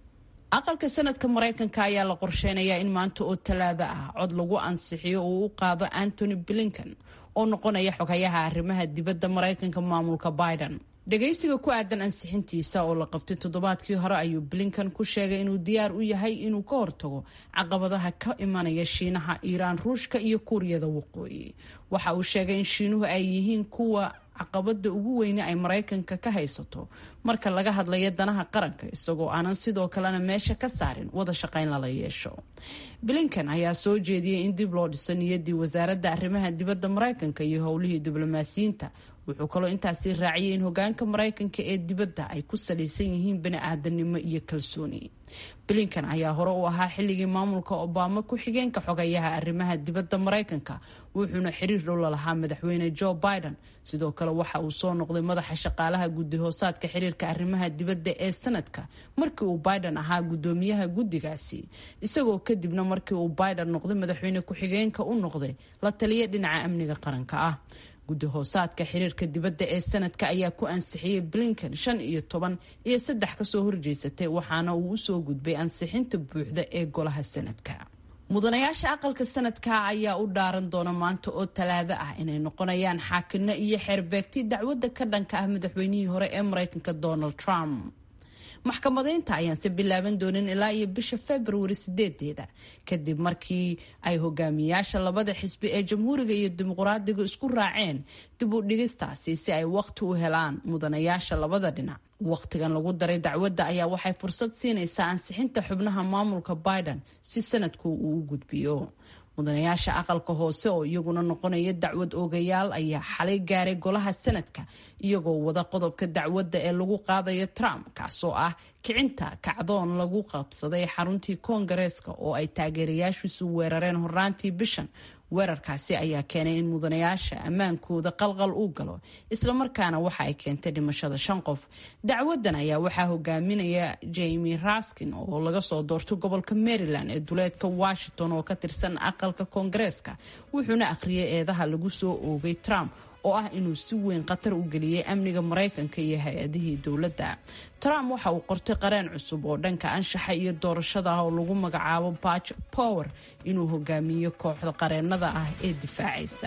aqalka sanadka maraykanka ayaa la qorsheynayaa in maanta oo talaado ah cod lagu ansixiyo uu u qaado antony blinken oo noqonaya xogayaha arrimaha dibadda maraykanka maamulka biden dhagaysiga ku aadan ansixintiisa oo la qabtay toddobaadkii hore ayuu blinken ku sheegay inuu diyaar u yahay inuu ka hortago caqabadaha ka imanaya shiinaha iiraan ruushka iyo kuuriyada waqooyi waxa uu sheegay in shiinuhu ay yihiin kuwa caqabada ugu weyne ay maraykanka ka haysato marka laga hadlayo danaha qaranka isagoo aanan sidoo kalena meesha ka saarin wada shaqayn lala yeesho blinken ayaa soo jeediyey in dib loo dhiso niyadii wasaaradda arrimaha dibadda maraykanka iyo howlihii diblomaasiyiinta wuxuu kaloo intaasi raaciyay in hogaanka maraykanka ee dibadda ay ku salaysan yihiin bani-aadanimo iyo kalsooni blinken ayaa hore u ahaa xilligii maamulka obama ku-xigeenka xogayaha arrimaha dibadda maraykanka wuxuuna xiriir dhow lalahaa madaxweyne joe biden sidoo kale waxa uu soo noqday madaxa shaqaalaha guddi hoosaadka xiriirka arrimaha dibadda ee sanadka markii uu biden ahaa guddoomiyaha guddigaasi isagoo kadibna markii uu biden noqday madaxweyne ku-xigeenka u noqday la taliya dhinaca amniga qaranka ah guddi hoosaadka xiriirka dibadda ee sanadka ayaa ku ansixiyey blinken shan iyo toban iyo saddex kasoo horjeysatay waxaana uu usoo gudbay ansixinta buuxda ee golaha sanadka mudanayaasha aqalka sanadka ayaa u dhaaran doona maanta oo talaado ah inay noqonayaan xaakino iyo xeerbeegti dacwadda ka dhanka ah madaxweynihii hore ee maraykanka donald trump maxkamadeynta ayaanse bilaaban doonin ilaa iyo bisha februari sideedeeda kadib markii ay hogaamiyaasha labada xisbi ee jamhuuriga iyo dimuqraadiga isku raaceen dib u dhigistaasi si ay waqti u helaan mudanayaasha labada dhinac waqtigan lagu daray dacwadda ayaa waxay fursad siinaysaa ansixinta xubnaha maamulka biden si sanadku uu u gudbiyo mudanayaasha aqalka hoose oo iyaguna noqonaya dacwad oogayaal ayaa xalay gaaray golaha sanadka iyagoo wada qodobka dacwadda ee lagu qaadayo trump kaasoo ah kicinta kacdoon lagu qabsaday xaruntii koongareeska oo ay taageerayaashiisu weerareen horaantii bishan weerarkaasi ayaa keenay in mudanayaasha ammaankooda qalqal uu galo islamarkaana waxa ay keentay dhimashada shan qof dacwadan ayaa waxaa hogaaminaya jamie raskin oo laga soo doorto gobolka maryland ee duleedka washington oo ka tirsan aqalka koongareeska wuxuuna akhriyay eedaha lagu soo oogay trump oo ah inuu si weyn khatar u geliyey amniga maraykanka iyo hay-adihii dowladda trump waxa uu qortay qareen cusub oo dhanka anshaxa iyo doorashada ah oo lagu magacaabo batch power inuu hogaamiyo kooxda qareennada ah ee difaacaysa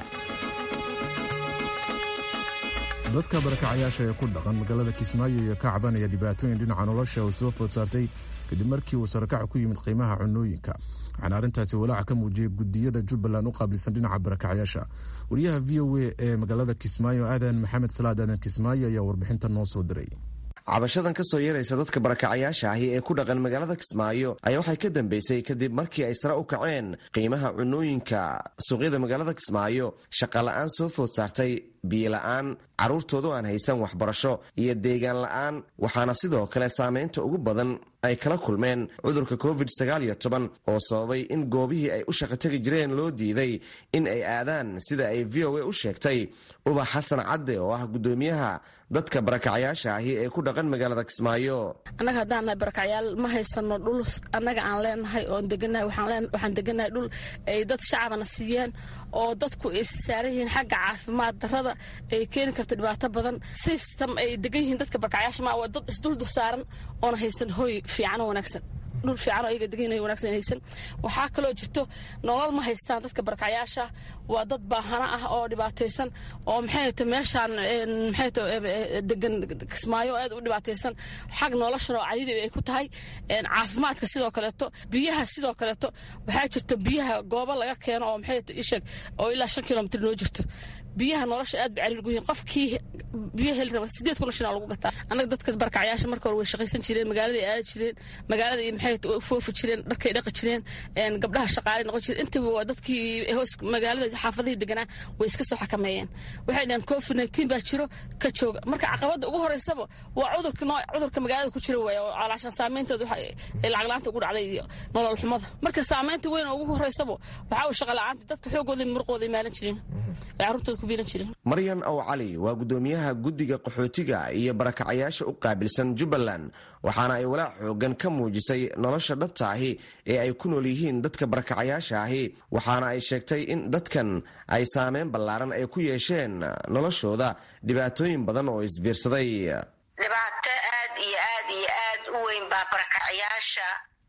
dadka barakacayaasha ee ku dhaqan magaalada kismaayo iyo ka cabanaya dhibaatooyin dhinaca nolosha oo soo food saartay kadib markii uu sarakac ku yimid qiimaha cunooyinka waxaana arrintaasi walaaca ka muujiyay gudiyada jubbaland u qaabilsan dhinaca barakacayaasha wariyaha v o a ee magaalada kismaayo aadan maxamed salaad aadan kismaayo ayaa warbixinta noo soo diray cabashadan ka soo yeeraysa dadka barakacayaasha ahi ee ku dhaqan magaalada kismaayo ayaa waxay ka dambeysay kadib markii ay sare u kaceen qiimaha cunooyinka suuqyada magaalada kismaayo shaqala-aan soo food saartay biyola-aan carruurtoodu aan haysan waxbarasho iyo deegaan la-aan waxaana sidoo kale saameynta ugu badan ay kala kulmeen cudurka covid sagaal iyo toban oo sababay in goobihii ay u shaqo tegi jireen loo diiday in ay aadaan sida ay v o a u sheegtay ubax xasan cadde oo ah guddoomiyaha dadka barakacayaasha ahi ee ku dhaqan magaalada kismaayo annaga haddaan nahay barakacyaal ma haysano dhul annaga aan leenahay oon deganahay waxaan deganahay dhul ay dad shacabana siiyeen oo dadku ay saaran yihiin xagga caafimaad darrada ay keeni karto dhibaato badan system ay degan yihiin dadka barkacyaasha ma waa dad isdul dur saaran oona haysan hoy fiican oo wanaagsan dhul fiican oo ayaga degan wanaagsan haysan waxaa kaloo jirto nolol ma haystaan dadka barkacyaasha waa dad baahana ah oo dhibaataysan oo maxay ta meeshaan maxay ta degan kismaayo aad u dhibaataysan xag noloshan oo cariiri ay ku tahay caafimaadka sidoo kaleeto biyaha sidoo kaleeto waxaa jirto biyaha goobo laga keeno oo maxay ta isheg oo ilaa shan kilomitr noo jirto biyaha nolosha aad bay cariir gu yihiin qofkii biyo heli raba sideed kun oo shan lagu gataa annaga dadka barkacyaasha marka hore way shaqaysan jireen magaaladay aadi jireen magaalada maxay foofi jireen dharkay dhaqi jireen gabdhaha shaqaalay noqon jireen intaba waa dadkii hoos magaalada xaafadihii deganaa way iska soo xakameeyeen waxay dhaheen covid nineteen baa jiro ka jooga marka caqabada ugu horeysaba waa cudurka noo cudurka magaalada ku jira waaya oo calaashan saameynteedu lacag la-aanta ugu dhacday iyo nolol xumada marka saameynta weyn oo ugu horeysaba waxaa uu shaqa la-aanta dadka xoogooda muruqooda imaalan jireen carruurtooda maryan aw cali waa guddoomiyaha guddiga qaxootiga iyo barakacayaasha u qaabilsan jubbaland waxaana ay walaac xoogan ka muujisay nolosha dhabta ahi ee ay ku nool yihiin dadka barakacayaasha ahi waxaana ay sheegtay in dadkan ay saameyn ballaaran ay ku yeesheen noloshooda dhibaatooyin badan oo isbiirsaday dhibaato aad iyo aad iyo aad u weyn baa barakacayaasha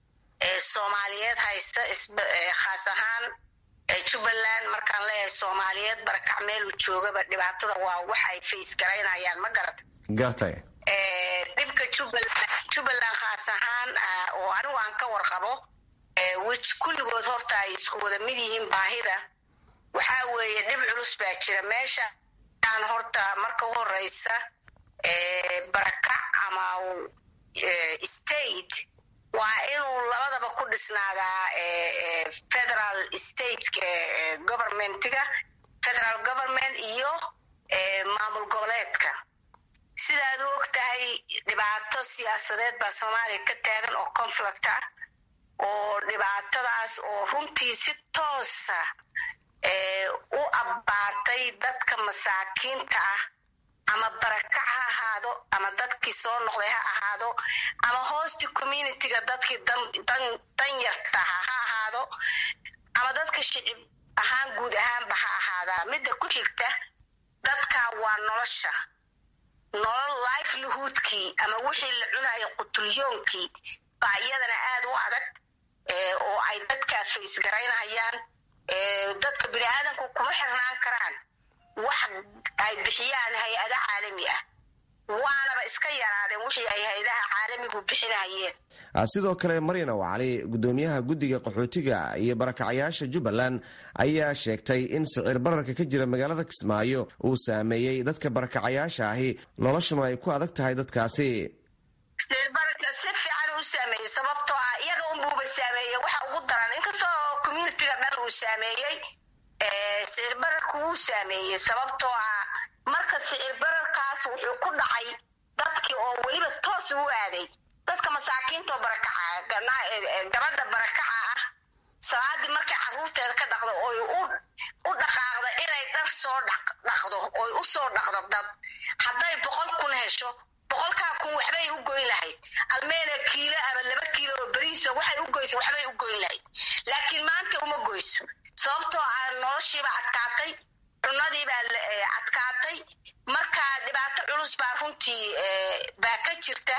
soomaaliyeed haysta khaas ahaan jubbaland markaan leeyahay soomaaliyeed barakac meelu joogaba dhibaatada waa wax ay fays garaynayaan ma garata gartay dhibka jubbaland jubbaland khaas ahaan oo anigu aan ka warqabo wj kulligood horta ay isku wada mid yihiin baahida waxaa weeye dhib culus baa jira meesha aan horta marka u horeysa barakac ama state waa inuu labadaba ku dhisnaadaa federal state governmentiga federal government iyo maamul goboleedka sidaad u og tahay dhibaato siyaasadeed baa soomaaliya ka taagan oo conflict ah oo dhibaatadaas oo runtii si toosa u abbaatay dadka masaakiinta ah ama barakac ha ahaado ama dadkii soo noqday ha ahaado ama hoosti communityga dadkii dan yartaha ha ahaado ama dadka shicib ahaan guud ahaanba ha ahaadaa midda ku xigta dadka waa nolosha nolol livelihoodkii ama wixii la cunayo qutulyoonkii baa iyadana aad u adag oo ay dadkaa fays garaynayaan dadka bini aadamku kuma xirnaan karaan wax ay bixiyaan hay-ada caalami ah waanaba iska yaraadeen wixii ay hay-adaha caalamigu bixinayeen sidoo kale maryana wacali gudoomiyaha guddiga qaxootiga iyo barakacayaasha jubbaland ayaa sheegtay in sicir bararka ka jira magaalada kismaayo uu saameeyey dadka barakacayaasha ahi noloshuna ay ku adag tahay dadkaasi sicir bararka si fiican u saameeyey sababtoo ah iyaga unbuuba saameeyey waxa ugu daran inkastoo communitiga dhan uu saameeyey sicir bararku wuu saameeyey sababtoo ah marka sicir bararkaas wuxuu ku dhacay dadkii oo weliba toos u aaday dadka masaakiintaoo barakaca gabadha barakaca ah salaadii markay caruurteeda ka dhaqdo oy u dhaqaaqda inay dhar soo dhaqdo oy u soo dhaqdo dad hadday boqol kun hesho boqolkaa kun waxbay u goyn lahayd almeena kiilo ama laba kiilo oo beriisa waxay u goysa waxbay u goyn lahayd laakiin maanta uma goyso sababtoo ah noloshiiba adkaatay cunadiibaa adkaatay marka dhibaato culus baa runtii baa ka jirta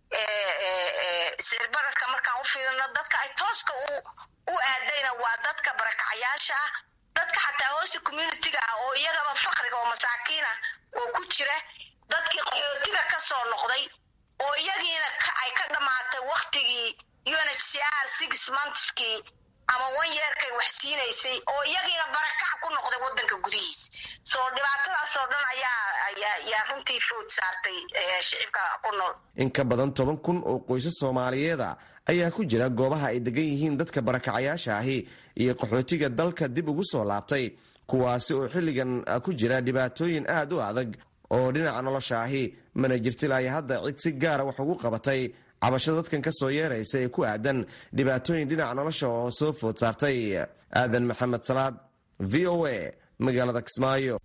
sicir bararka markaan u fiirino dadka ay tooska u aadayna waa dadka barakacayaasha ah dadka xataa hoosta communitiga ah oo iyagaba fakriga oo masaakiina oo ku jira dadkii qaxootiga ka soo noqday oo iyagiina ay ka dhammaatay waktigii unhcr six monthskii ama one yeerkay wax siinaysay oo iyagiina barakac ku noqday wadanka gudihiisa soo dhibaatadaasoo dhan ayaa runtii food saartay shicibka ku nool in ka badan toban kun oo qoysas soomaaliyeeda ayaa ku jira goobaha ay degan yihiin dadka barakacayaasha ahi iyo qaxootiga dalka dib ugu soo laabtay kuwaasi oo xilligan ku jira dhibaatooyin aad u adag oo dhinaca nolosha ahi mana jirtilaya hadda cid si gaara wax ugu qabatay cabashada dadkan ka soo yeeraysa ee ku aadan dhibaatooyin dhinaca nolosha oo soo food saartay aadan maxamed salaad v o a magaalada kismaayo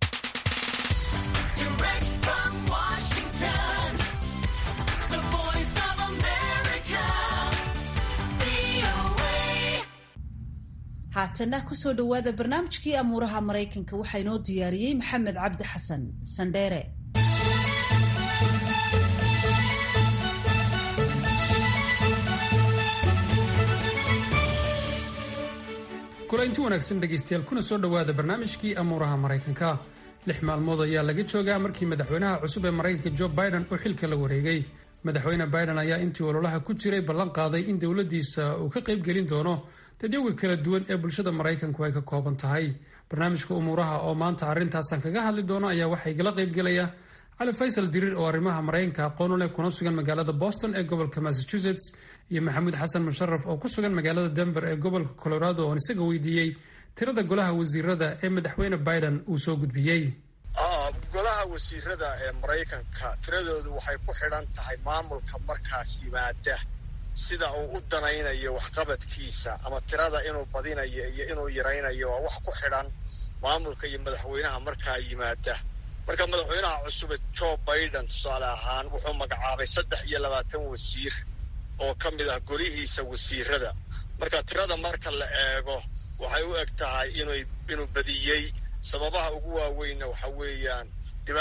haatana kusoo dhowaada barnaamijkii amuuraha maraykanka waxaa inoo diyaariyey maxamed cabdi xasan sandheere kulaynti wanaagsan dhegaystayaal kuna soo dhowaada barnaamijkii amuuraha maraykanka lix maalmood ayaa laga joogaa markii madaxweynaha cusub ee maraykanka jo biden uu xilka la wareegay madaxweyne biden ayaa intii ololaha ku jiray ballan qaaday in dowladdiisa uu ka qaybgelin doono dadyoga kala duwan ee bulshada maraykanku ay ka kooban tahay barnaamijka umuuraha oo maanta arrintaasan kaga hadli doono ayaa waxaa igala qaybgelaya cali faysal diriir oo arrimaha maraykanka aqoon u leh kuna sugan magaalada boston ee gobolka massachusetts iyo maxamuud xasan musharaf oo ku sugan magaalada denver ee gobolka colorado oon isaga weydiiyey tirada golaha wasiirada ee madaxweyne biden uu soo gudbiyey golaha wasiirada ee maraykanka tiradoodu waxay ku xidhan tahay maamulka markaas yimaada sida uu u danaynayo waxqabadkiisa ama tirada inuu badinayo iyo inuu yaraynayo waa wax ku xidhan maamulka iyo madaxweynaha markaa yimaada marka madaxweynaha cusube jo biden tusaale ahaan wuxuu magacaabay saddex iyo labaatan wasiir oo ka mid ah golihiisa wasiirada marka tirada marka la eego waxay u eg tahay inuu inuu badiyey sababaha ugu waaweynna waxa weeyaan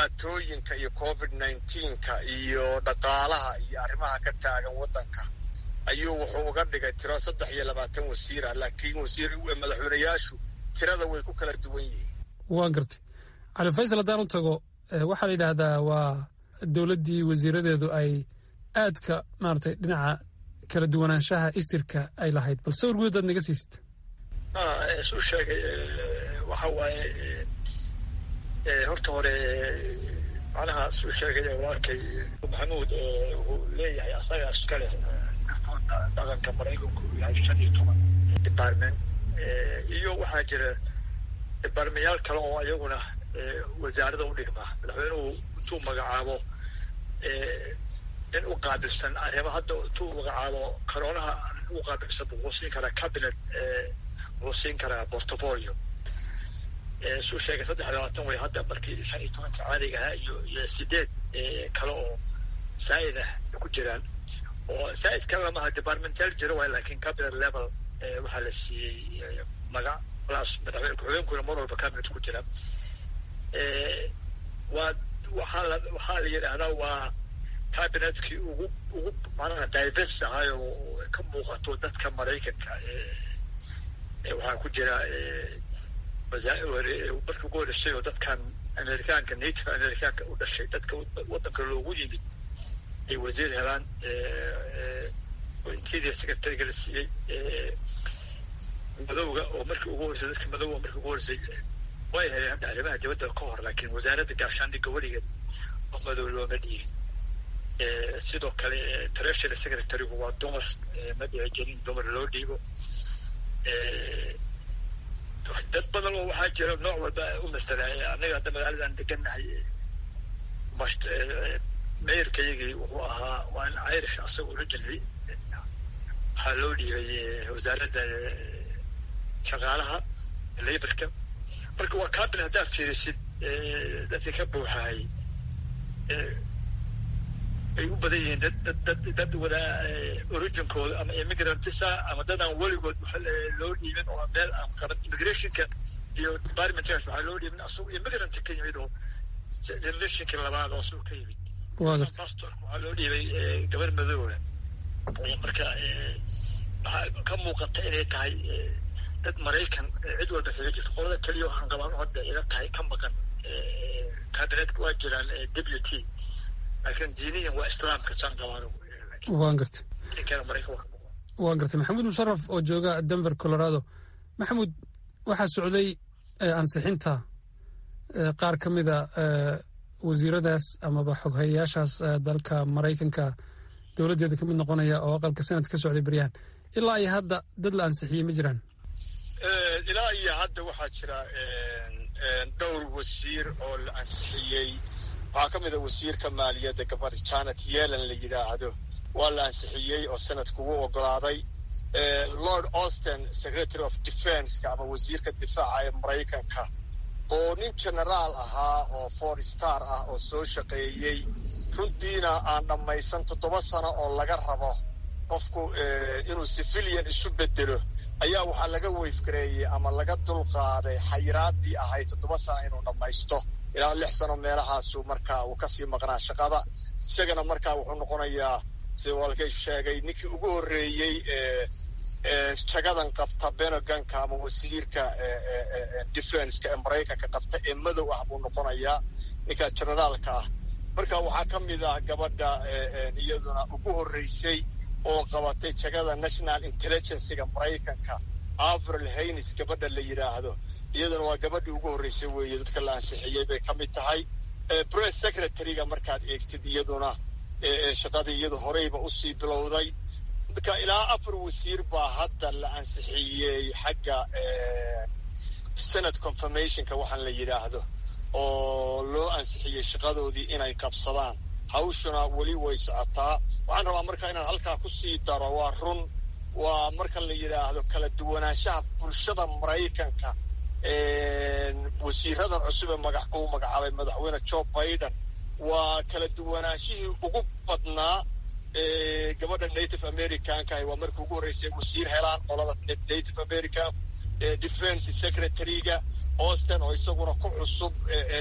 dhibaatooyinka iyo covid nineteenka iyo dhaqaalaha iyo arrimaha ka taagan waddanka ayuu wuxuu uga dhigay tiro saddex iyo labaatan wasiira laakiin wasiir madaxweyneyaashu tirada way ku kala duwan yihiin waan gartay cali faysal haddaan u tago waxaa la yidhaahdaa waa dowladdii wasiiradeedu ay aadka maaragtay dhinaca kala duwanaanshaha isirka ay lahayd bal sawir guud aad naga siisid suu sheegay waxa waaye horta hore macnaha suu sheegay walaalkay maxamuud wuxuu leeyahay asaga iskale dhaqanka maraykanku uu yahay shan iyo toban department iyo waxaa jira departmentyaal kale oo ayaguna wasaarada u dhigma madaxweynuhu intuu magacaabo in u qaabilsan arrimo hadda intuu magacaabo karoonaha u qaabilsan wuxuu siin karaa cabinet wuxuu siin karaa portfolio suu sheegay saddex labaatan way hadda markii shan iyo tobanka caadiga ahaa iyo iyo sideed kale oo saa'id ah ku jiraan oo saa'id kale lamaha departmental jiro waay laakiin cabinet level waxaa la siiyey magac plus madaxweyne ku-xigeenkuna mar walba cabinet ku jira waa waxaa la waxaa la yidhaahdaa waa cabinetkii ugu ugu macnaha divers ahay oo ka muuqato dadka maraykanka waxaa ku jira markii ugu horreysay oo dadkan amerikaanka native amerikaanka u dhashay dadka waddanka loogu yimid ay wasiir helaan intiidii secretariga la siiyey madowga oo markii ugu horreysay dadka madowga markii ugu horreysay way heleen hadda arrimaha dibadda ka hor laakiin wasaaradda gaashaandhigga weligeed qof madow looma dhiigin sidoo kale treasury secretarigu waa dumar ma dhici jirin dumar loo dhiibo dad badan oo waxaa jira nooc walba u masala annaga hadda magaaladan degannahay meyrkayagii wuxuu ahaa waa in irish asaga originally waxaa loo dhiibay wasaaradda shaqaalaha laborka marka waa cabinet haddaad fiirisid dadka ka buuxahay ay u badan yihiin dad dad dad dad wada originkooda ama immigrantisa ama dad aan weligood loo dhiibin oo meel aan qaban immigrationka iyo departmentkaas waxaa loo dhiibin asagoo immigrant ka yimid oo generationka labaad oo asagoo ka yimid pastor waxaa loo dhiibay gabar madoowa marka waxaa ka muuqata inay tahay dad maraykan cid walba kaga jirto qolada keliya waxaan qabaan hadda ila tahay ka maqan cabinetka waa jiraan deputy laakiin diiniyan waa islaamka saan qabaan waan gartay waan gartay maxamuud musharaf oo jooga denver colorado maxamuud waxaa socday ansixinta qaar ka mida wasiiradaas amaba xoghayayaashaas dalka maraykanka dowladdeeda ka mid noqonaya oo aqalka senad ka socday beryahan ilaa iyo hadda dad la ansixiyey ma jiraan ilaa iyo hadda waxaa jira dhowr wasiir oo la ansixiyey waxaa ka mid a wasiirka maaliyadda gabar janet yelan la yidhaahdo waa la ansixiyey oo sanadku u ogolaaday lord austin secretary of defenska ama wasiirka difaaca ee maraykanka oo nin generaal ahaa oo four star ah oo soo shaqeeyey runtiina aan dhammaysan toddoba sano oo laga rabo qofku inuu civilian isu bedelo ayaa waxaa laga weyfgareeyey ama laga dulqaaday xayiraadii ahayd toddoba sano inuu dhammaysto ilaa lix sano meelahaasu markaa uu kasii maqnaa shaqada isagana markaa wuxuu noqonayaa sida walkay sheegay ninkii ugu horreeyey jagadan qabta beneganka ama wasiirka defenska ee maraykanka qabta ee madow ah buu noqonayaa ninka generaalka ah marka waxaa ka mid ah gabadha iyaduna ugu horreysay oo qabatay jagada national intelligencega maraykanka avril haynes gabadha la yidhaahdo iyaduna waa gabadhii ugu horreysay weeye dadka la ansixiyey bay ka mid tahay press secretaryga markaad eegtid iyaduna shaqadii iyadu horeyba usii bilowday marka ilaa afar wasiir baa hadda la ansixiyey xagga senate confirmationka waxaan la yidhaahdo oo loo ansixiyey shaqadoodii inay qabsadaan hawshuna weli way socotaa waxaan rabaa marka inaan halkaa kusii daro waa run waa marka la yidhaahdo kala duwanaanshaha bulshada maraykanka wasiiradan cusub ee magac uu magacaabay madaxweyne joe biden waa kala duwanaanshihii ugu badnaa gabadha native americanka waa markii ugu horreysay wasiir helaan qolada native american defense secretaryga austin oo isaguna ku cusub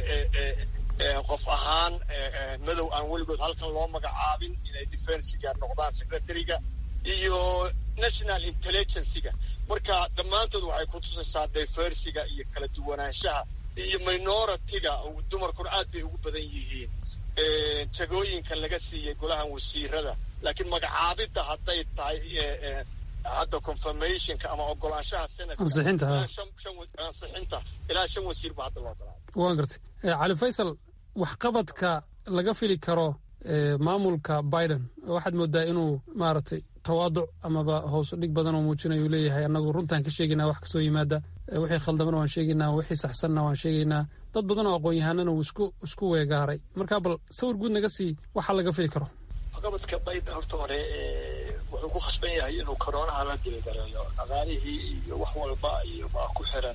qof ahaan madow aan weligood halkan loo magacaabin inay defensiga noqdaan secretaryga iyo national intelligencyga marka dhammaantood waxay ku tusaysaa diversiga iyo kala duwanaanshaha iyo minoritiga dumarkuna aad bay ugu badan yihiin jagooyinka laga siiyey golahan wasiirada laakiin magacaabidda hadday tahay hadda confirmationka ama ogolaanshaha senatkansixinta ilaa shan wasiir ba hadda loo ogolaaday waan gartay cali faysal waxqabadka laga fili karo maamulka biden waxaad moodaa inuu maaragtay tawaaduc amaba hoos dhig badan oo muujinayo uu leeyahay annagu runtaan ka sheegaynaa wax kasoo yimaada wixii khaldamana waan sheegaynaa wixii saxsanna waan sheegaynaa dad badan oo aqoon-yahanana uu isku isku weegaaray marka bal sawir guud naga sii waxa laga fili karo waxqabadka biden horta hore wuxuu ku khasban yahay inuu koroonaha la dilgareeyo dhaqaalihii iyo wax walba iyo baa ku xiran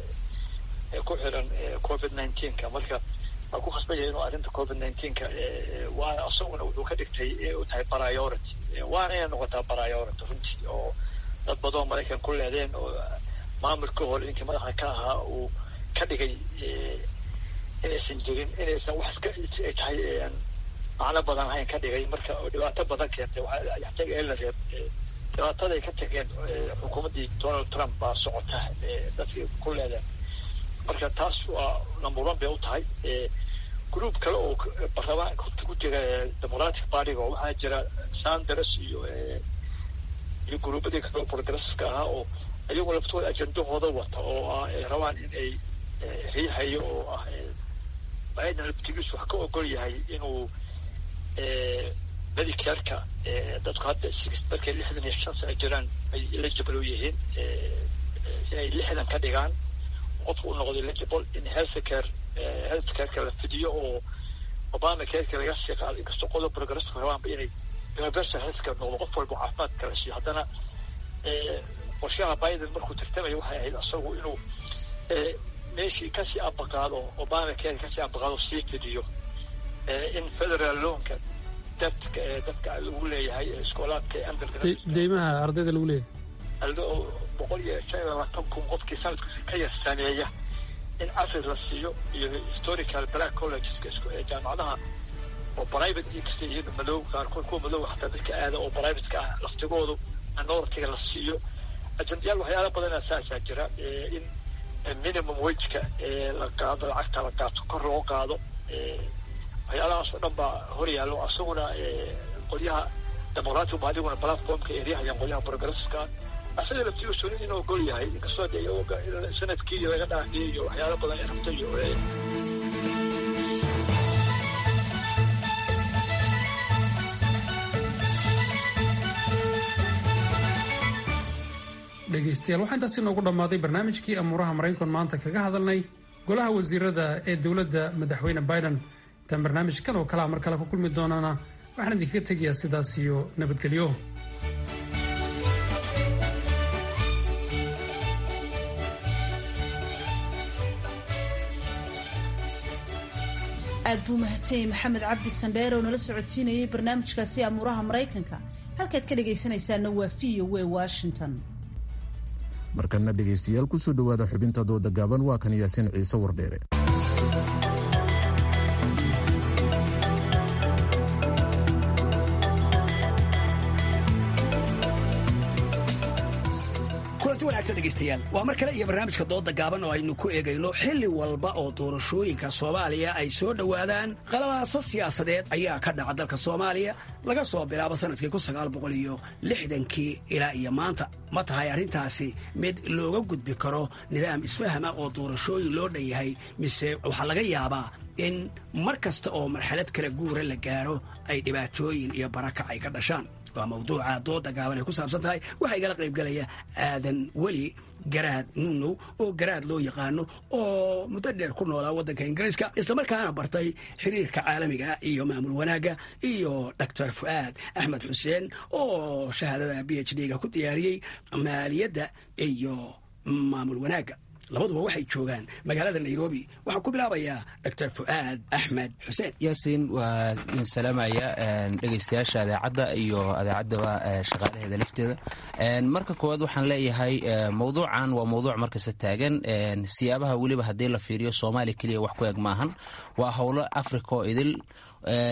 ku xiran covid nineteenka marka waa ku khasban yahay inuu arrinta covid nineteenka waana isaguna wuxuu ka dhigtay u tahay priority waana inay noqotaa priority runtii oo dad badan maraykan ku leedeen oo maamulka hore ninkii madaxa ka ahaa uu ka dhigay inaysan jirin inaysan wax iska ay tahay macno badan ahayn ka dhigay marka oo dhibaato badan keentay waxyaataga ee la reeb dhibaataday ka tageen xukuumaddii donald trump baa socota dadkii ku leedeen marka taas waa number one bay u tahay group kale oo baarlamaanka ku jira democratic partyga oo waxaa jira sanders iyo iyo gruubadii kale oo progressiveka ahaa oo iyagu laftooda ajendahooda wata oo ah ay rabaan in ay riixayo oo ah biden laftigiisu wax ka ogol yahay inuu medicareka dadku hadda markay lixdan iyo shan sano jiraan ay eligible u yihiin inay lixdan ka dhigaan qofku u noqdo eligible in healthcare healthcareka la fidiyo oo obama careka laga sii qaado inkastoo qodob progressive rabaanba inay universal healthcare noqdo qof walba caafimaad kala siiyo haddana qorshaha biden markuu tartamaya waxay ahayd isagu inuu meeshii kasii ambaqaado obama care kasii ambaqaado sii fidiyo in federal loanka debtka ee dadka lagu leeyahay iskoolaadka ee deymaha ardayda lagu leeyahay boqol iyo shan iyo labaatan kun qofkii sanadkiisa ka yar sameeya in afri la siiyo iyo historical black collegeska jaamacadaha oo private inkasta iyada madow qaarkood kuwa madow xataa dadka aada oo privateka ah laftigoodu minoritiga la siiyo ajendayaal waxyaala badanaa saasaa jira in minimum wageka la qaado lacagta la qaato kor loo qaado waxyaalahaas oo dhan baa hor yaallo asaguna qolyaha democratic ba adiguna platformka eryahayaan qolyaha progressiveka asaga laftigiisu inuu ogol yahay inkastoo de sanadkii iyo laga dhaafiyey iyo waxyaala badan ay rabto iyo dhegaystayaal waxaa intaasi noogu dhammaaday barnaamijkii amuuraha maraykan maanta kaga hadalnay golaha wasiirada ee dowladda madaxweyne biden intaan barnaamijkan oo kalea mar kale ku kulmi doonana waxaan idinkaga tegayaa sidaas iyo nabadgelyo aad buu mahadsanyay maxamed cabdi sandheer oo nala socodsiinayay barnaamijkaasi amuuraha maraykanka halkaad ka dhegaysanaysaana waa v o w washington markana dhegaystayaal kusoo dhowaada xubinta dooda gaaban waa kan yaasiin ciise wardheere kulanti wanaagsan dhegaystayaal waa mar kale iyo barnaamijka dooda gaaban oo aynu ku eegayno xilli walba oo doorashooyinka soomaaliya ay soo dhowaadaan qalabaaso siyaasadeed ayaa ka dhaca dalka soomaaliya laga soo bilaabo sanadkii kun sagaal boqol iyo lixdankii ilaa iyo maanta ma tahay arrintaasi mid looga gudbi karo nidaam isfahama oo doorashooyin loo dhan yahay mise waxaa laga yaabaa in mar kasta oo marxalad kala guura la gaaro ay dhibaatooyin iyo barakac ay ka dhashaan waa mawduuca dooda gaaban ay ku saabsan tahay waxaa igala qaybgalaya aadan weli garaad nunow oo garaad loo yaqaano oo muddo dheer ku noolaa waddanka ingiriiska islamarkaana bartay xiriirka caalamiga iyo maamul wanaagga iyo doctor fu'aad axmed xuseen oo shahaadada b h d-ga ku diyaariyey maaliyadda iyo maamul wanaagga labaduba waxay joogaan magaalada nairobi waxaan ku bilaabayaa doctor fu'aad axmed xuseen yaasiin waa idin salaamaya dhegaystayaasha adeecadda iyo adeecaddaba shaqaalaheeda lafteeda marka koowaad waxaan leeyahay mowduucan waa mowduuc markasta taagan siyaabaha weliba haddii la fiiriyo soomaaliya keliya wax ku eg maahan waa howlo africa oo idil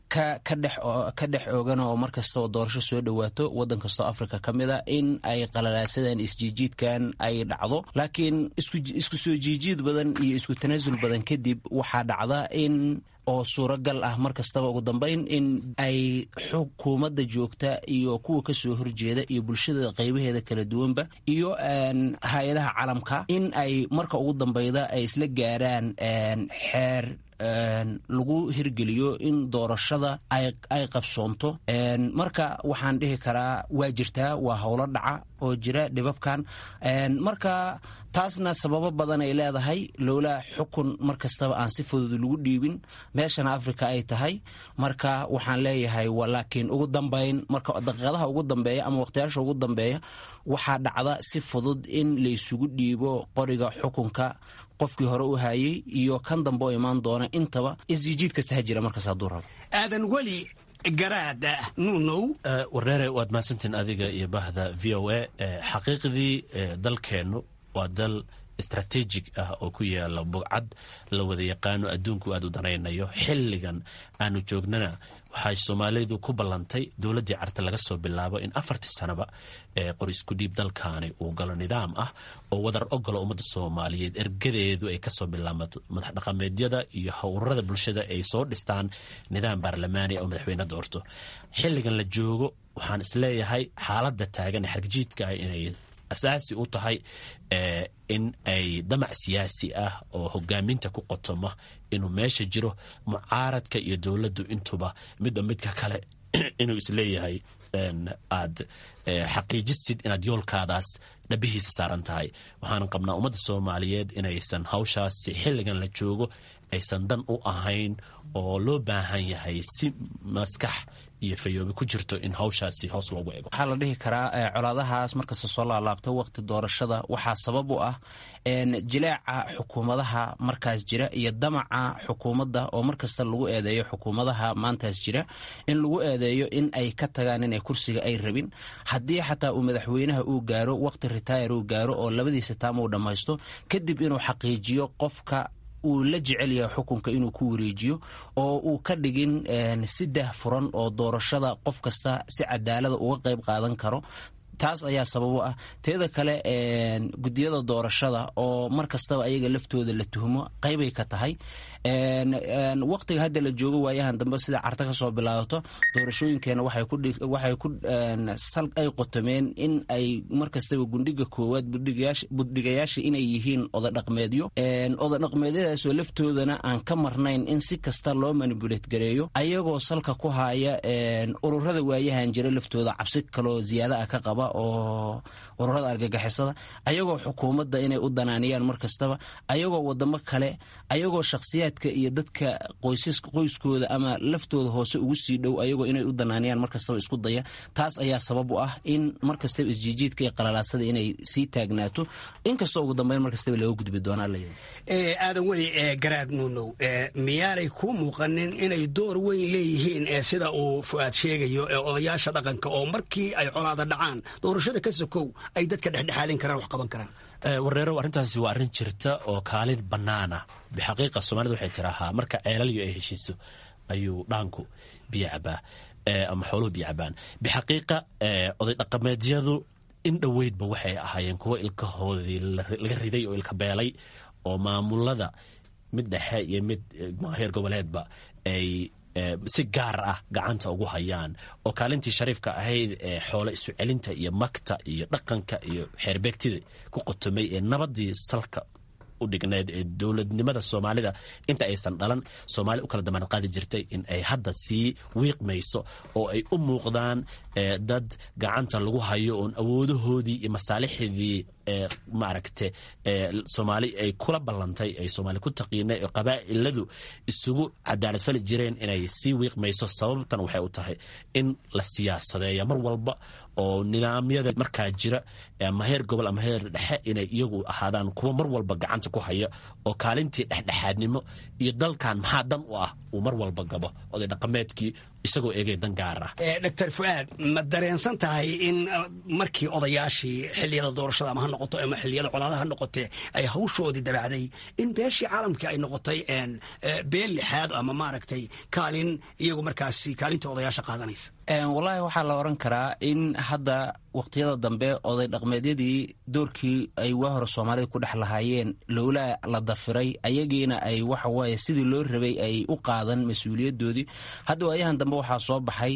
ka dhex oogan oo mar kasta oo doorasho soo dhowaato wadan kastoo africa ka mid a in ay qalalaasadaan isjiijiidkan ay dhacdo laakiin isku soo jiijiid badan iyo isku tanaasul badan kadib waxaa dhacda in oo suuragal ah mar kastaba ugu dambeyn in ay xukuumadda joogta iyo kuwa kasoo horjeeda iyo bulshada qaybaheeda kala duwanba iyo hay-adaha calamka in ay marka ugu dambeyda ay isla gaaraan xeer lagu hirgeliyo in doorashada ay qabsoonto marka waxaan dhihi karaa waa jirtaa waa howlo dhaca oo jira dhibabkan marka taasna sababo badan ay leedahay lowlaa xukun mar kastaba aan si fudud lagu dhiibin meeshana africa ay tahay marka waxaan leeyahay laakiin ugu dambeyn marka daqiiqadaha ugu dambeeya ama waqtiyaasha ugu dambeeya waxaa dhacda si fudud in laysugu dhiibo qoriga xukunka qofkii hore u hayay iyo kan dambe oo imaan doona intaba isjiijiid kasta ha jira markaas hadduu rabo aadan weli garaada nuunow warneere waad mahadsantiin adiga iyo bahda v o a xaqiiqdii dalkeennu waa dal istrateejig ah oo ku yaala bugcad la wada yaqaano adduunku aad u danaynayo xilligan aanu joognana waxay soomaalidu ku ballantay dowladdii carte laga soo bilaabo in afartii sanaba ee qor isku dhiib dalkaani uu galo nidaam ah oo wadar ogolo ummadda soomaaliyeed ergadeedu ay kasoo bilaamato madax dhaqameedyada iyo howrada bulshada ay soo dhistaan nidaam baarlamaani oo madaxweyne doorto xilligan la joogo waxaan isleeyahay xaaladda taagan ee xargajiidka ah inay asaasi u tahay in ay damac siyaasi ah oo hogaaminta ku qotoma inuu meesha jiro mucaaradka iyo dowladdu intuba midba midka kale inuu isleeyahay aad xaqiijisid inaad yoolkaadaas dhabihiisa saaran tahay waxaan qabnaa ummadda soomaaliyeed inaysan hawshaasi xilligan la joogo aysan dan u ahayn oo loo baahan yahay si maskax iyo fayoobi ku jirto in hawshaasi hoos loogu ego waxaa la dhihi karaa colaadahaas markasta soo laalaabto waqti doorashada waxaa sabab u ah jileeca xukuumadaha markaas jira iyo damaca xukuumadda oo markasta lagu eedeeyo xukuumadaha maantaas jira in lagu eedeeyo in ay ka tagaan inay kursiga ay rabin haddii xataa uu madaxweynaha uu gaaro waqti retire uu gaaro oo labadiisa taam uu dhammaysto kadib inuu xaqiijiyo qofka uu la jecel yahay xukunka inuu ku wareejiyo oo uu ka dhigin si dah furan oo doorashada qof kasta si cadaalada uga qayb qaadan karo taas ayaa sababo ah teeda kale gudiyada doorashada oo mar kastaba ayaga laftooda la tuhmo qaybay ka tahay waqtiga hadda la joogo waayahan dambe sida carta ka soo bilaabato doorashooyinkeena waxay ku sal ay qotomeen in ay mar kastaba gundhiga koowaad budhigayaasha inay yihiin odadhaqmeedyo odadhaqmeedyadaasoo laftoodana aan ka marnayn in si kasta loo manibulet gareeyo ayagoo salka ku haya ururada waayahan jira laftooda cabsi kaloo ziyaada ah ka qaba oo ururada argagixisada ayagoo xukuumadda inay u danaaniyaan mar kastaba ayagoo wadamo kale ayagoo shakhsiyaadka iyo dadka qoyskooda ama laftooda hoose ugu sii dhow ayagoo inay u danaaniyaan mar kastaba isku daya taas ayaa sabab u ah in mar kastaba isjiijiidka iyo qalalaasada inay sii taagnaato inkastoo ugu dambeyn mar kastaba laga gudbi doonaa aadan weli garaad nuunow miyaanay ku muuqanin inay door weyn leeyihiin sida uu fu'aad sheegayo odayaasha dhaqanka oo markii ay colaada dhacaan doorashada ka sokow ay dadka dhexdhexaalin karaan wax qaban karaan warreerow arrintaasi waa arrin jirta oo kaalin bannaan ah bixaqiiqa soomaalida waxay tiraahaa marka ceelalyo ay heshiiso ayuu dhaanku biyo cabaa ama xooluhu biyo cabaan bixaqiiqa oday dhaqameedyadu in dhoweydba waxay ahaayeen kuwo ilkahoodii laga riday oo ilka beelay oo maamulada mid dhexe iyo mid heer goboleedba ay si gaar ah gacanta ugu hayaan oo kaalintii shariifka ahayd ee xoolo isu celinta iyo magta iyo dhaqanka iyo xeerbeegtida ku qotomay ee nabadii salka u dhigneed ee dowladnimada soomaalida inta aysan dhalan soomaali u kala damaanad qaadi jirtay in ay hadda sii wiiqmayso oo ay u muuqdaan dad gacanta lagu hayo oon awoodahoodii iyo masaalixdii maaragte soomaali ay kula ballantay ay soomaali ku taqiinay oo qabaa'iladu isugu cadaalad fali jireen inay sii wiiqmayso sababtan waxay u tahay in la siyaasadeeya mar walba oo nidaamyada markaa jira ama heer gobol ama heer dhexe inay iyagu ahaadaan kuwa mar walba gacanta ku haya oo kaalintii dhexdhexaadnimo iyo dalkan maxaa dan u ah uu mar walba gabo oday dhaqameedkii isagoo eegay dan gaar ah doctor fuaad ma dareensan tahay in markii odayaashii xiliyada doorashada ama ha noqoto ama xiliyada colaadaha ha noqotee ay hawshoodii dabacday in beeshii caalamka ay noqotay beel lixaad ama maaragtay kaalin iyagu markaasi kaalinta odayaasha qaadanaysa wallaahi waxaa la oran karaa in hadda waqtiyada dambe oday dhaqmeedyadii doorkii ay waa hore soomaalida ku dhex lahaayeen lowlaa la dafiray ayagiina ay waxawaaye sidii loo rabay ay u qaadan mas-uuliyadoodii hadda waayahan dambe waxaa soo baxay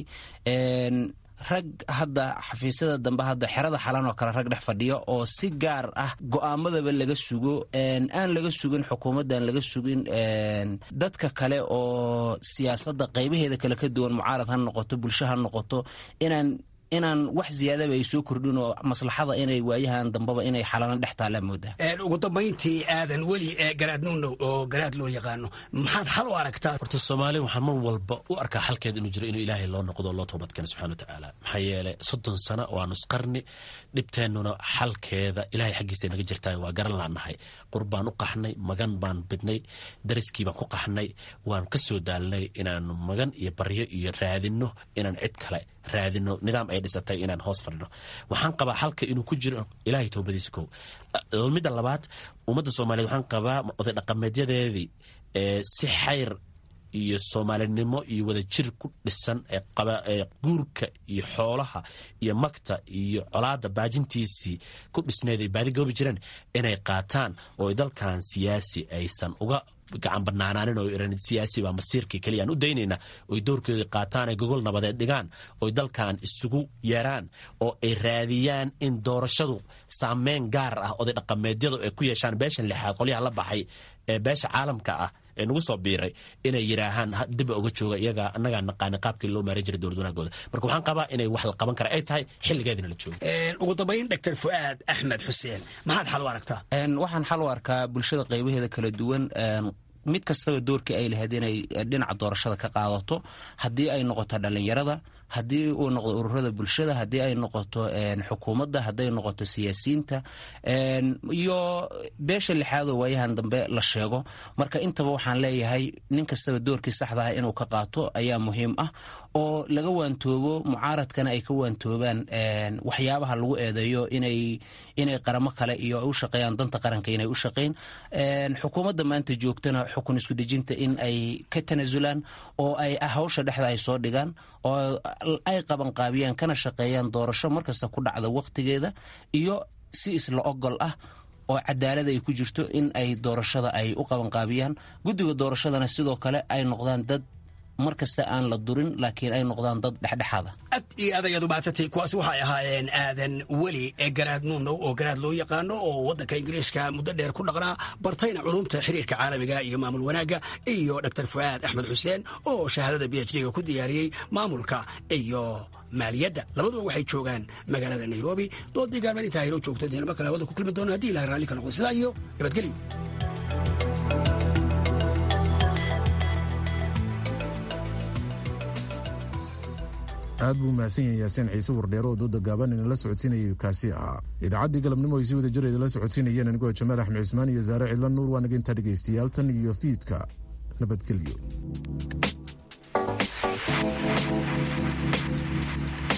rag hadda xafiisyada dambe hadda xerada xalan oo kale rag dhex fadhiya oo si gaar ah go'aamadaba laga sugo aan laga sugin xukuumaddan laga sugin dadka kale oo siyaasadda qaybaheeda kale ka duwan mucaarad ha noqoto bulsho ha noqoto inaan inaan wax ziyaadaba ay soo kordhin oo maslaxada inay waayahan dambeba inay xalano dhex taallaa moodaa ugu dambayntii aadan weli garaad nuunow oo garaad loo yaqaano maxaad xal u aragtaa horta soomaaliya waxaan mar walba u arkaa xalkeeda inuu jiro inuu ilaahay loo noqdo oo loo toobadkeeno subxana wa tacaala maxaa yeelay soddon sano waa nusqarni dhibteennuna xalkeeda ilaahay xaggiisa naga jirtaa waa garan laanahay qur baan u qaxnay magan baan bidnay dariskii baan ku qaxnay waan ka soo daalnay inaan magan iyo baryo iyo raadinno inaan cid kale raadino nidaam ay dhisatay inaan hoos fadhino waxaan qabaa xalka inuu ku jiro ilaahay toobadiisa kow midda labaad ummadda soomaaliyeed waxaan qabaa oday dhaqameedyadeedii si xayr iyo soomaalinimo iyo wadajir ku dhisan ee guurka iyo xoolaha iyo magta iyo colaada baajintiisii ku dhisneed ay baadi goobi jireen inay qaataan oo dalkan siyaasi aysan uga gacan banaanaanin oo iran siyaasi baa masiirkii keliya aan u daynayna oy doorkoodii qaataan ay gogol nabadeed dhigaan oy dalkan isugu yeeraan oo ay raadiyaan in doorashadu saameyn gaar ah oday dhaqameedyadu ay ku yeeshaan beeshan lixaad qolyaha la baxay ee beesha caalamka ah ee nagu soo biiray inay yidhaahaan diba uga jooga iyaga annagaa naqaana qaabkii loo maaran jiray dowlad wanaagooda marka waxaan qabaa inay wax la qaban kara ay tahay xilligeedina la joogo ugu dambayn doctor fu'aad axmed xuseen maxaad xal u aragtaa waxaan xal u arkaa bulshada qaybaheeda kala duwan mid kastaba doorkii ay lahayd inay dhinaca doorashada ka qaadato haddii ay noqoto dhallinyarada haddii uu noqdo ururada bulshada haddii ay noqoto xukuumadda hadday noqoto siyaasiyiinta iyo beesha lixaadoo waayahan dambe la sheego marka intaba waxaan leeyahay nin kastaba doorkii saxda ah inuu ka qaato ayaa muhiim ah oo laga waantoobo mucaaradkana ay ka waantoobaan waxyaabaha lagu eedeeyo inay inay qaramo kale iyo ay u shaqeeyaan danta qaranka inay u shaqeyn xukuumadda maanta joogtana xukun isku dhejinta in ay ka tanasulaan oo ay hawsha dhexda ay soo dhigaan oo ay qabanqaabiyaan kana shaqeeyaan doorasho markasta ku dhacda waqtigeeda iyo si isla ogol ah oo cadaalad ay ku jirto in ay doorashada ay u qabanqaabiyaan guddiga doorashadana sidoo kale ay noqdaan dad mar kasta aan la durin laakiin ay noqdaan dad dhexdhexaada ad iyo adayaad umahadsantay kuwaasi waxay ahaayeen aadan weli ee garaad nuunow oo garaad loo yaqaano oo waddanka ingiriiska muddo dheer ku dhaqnaa bartayna culumta xiriirka caalamiga iyo maamul wanaagga iyo doctor fu'aad axmed xuseen oo shahaadada b h d-ga ku diyaariyey maamulka iyo maaliyadda labaduba waxay joogaan magaalada nairobi doodii gaalmeed intaa haynoo joogto dee naba kale hawada ku kulmi doona haddii ilahay raalli ka noqdo sidaa iyo nabadgelyo aad buu mahadsan yahay yaasiin ciise wardheero oo dooda gaaban inala socodsiinayay kaasi ahaa idaacaddii galabnimo ay si wada jir idinla socodsiinayeen anigoo jamaal axmed cismaan iyo saare cidla nuur waa naga intaa dhegaystayaal tan iyo fiidka nabadgelyo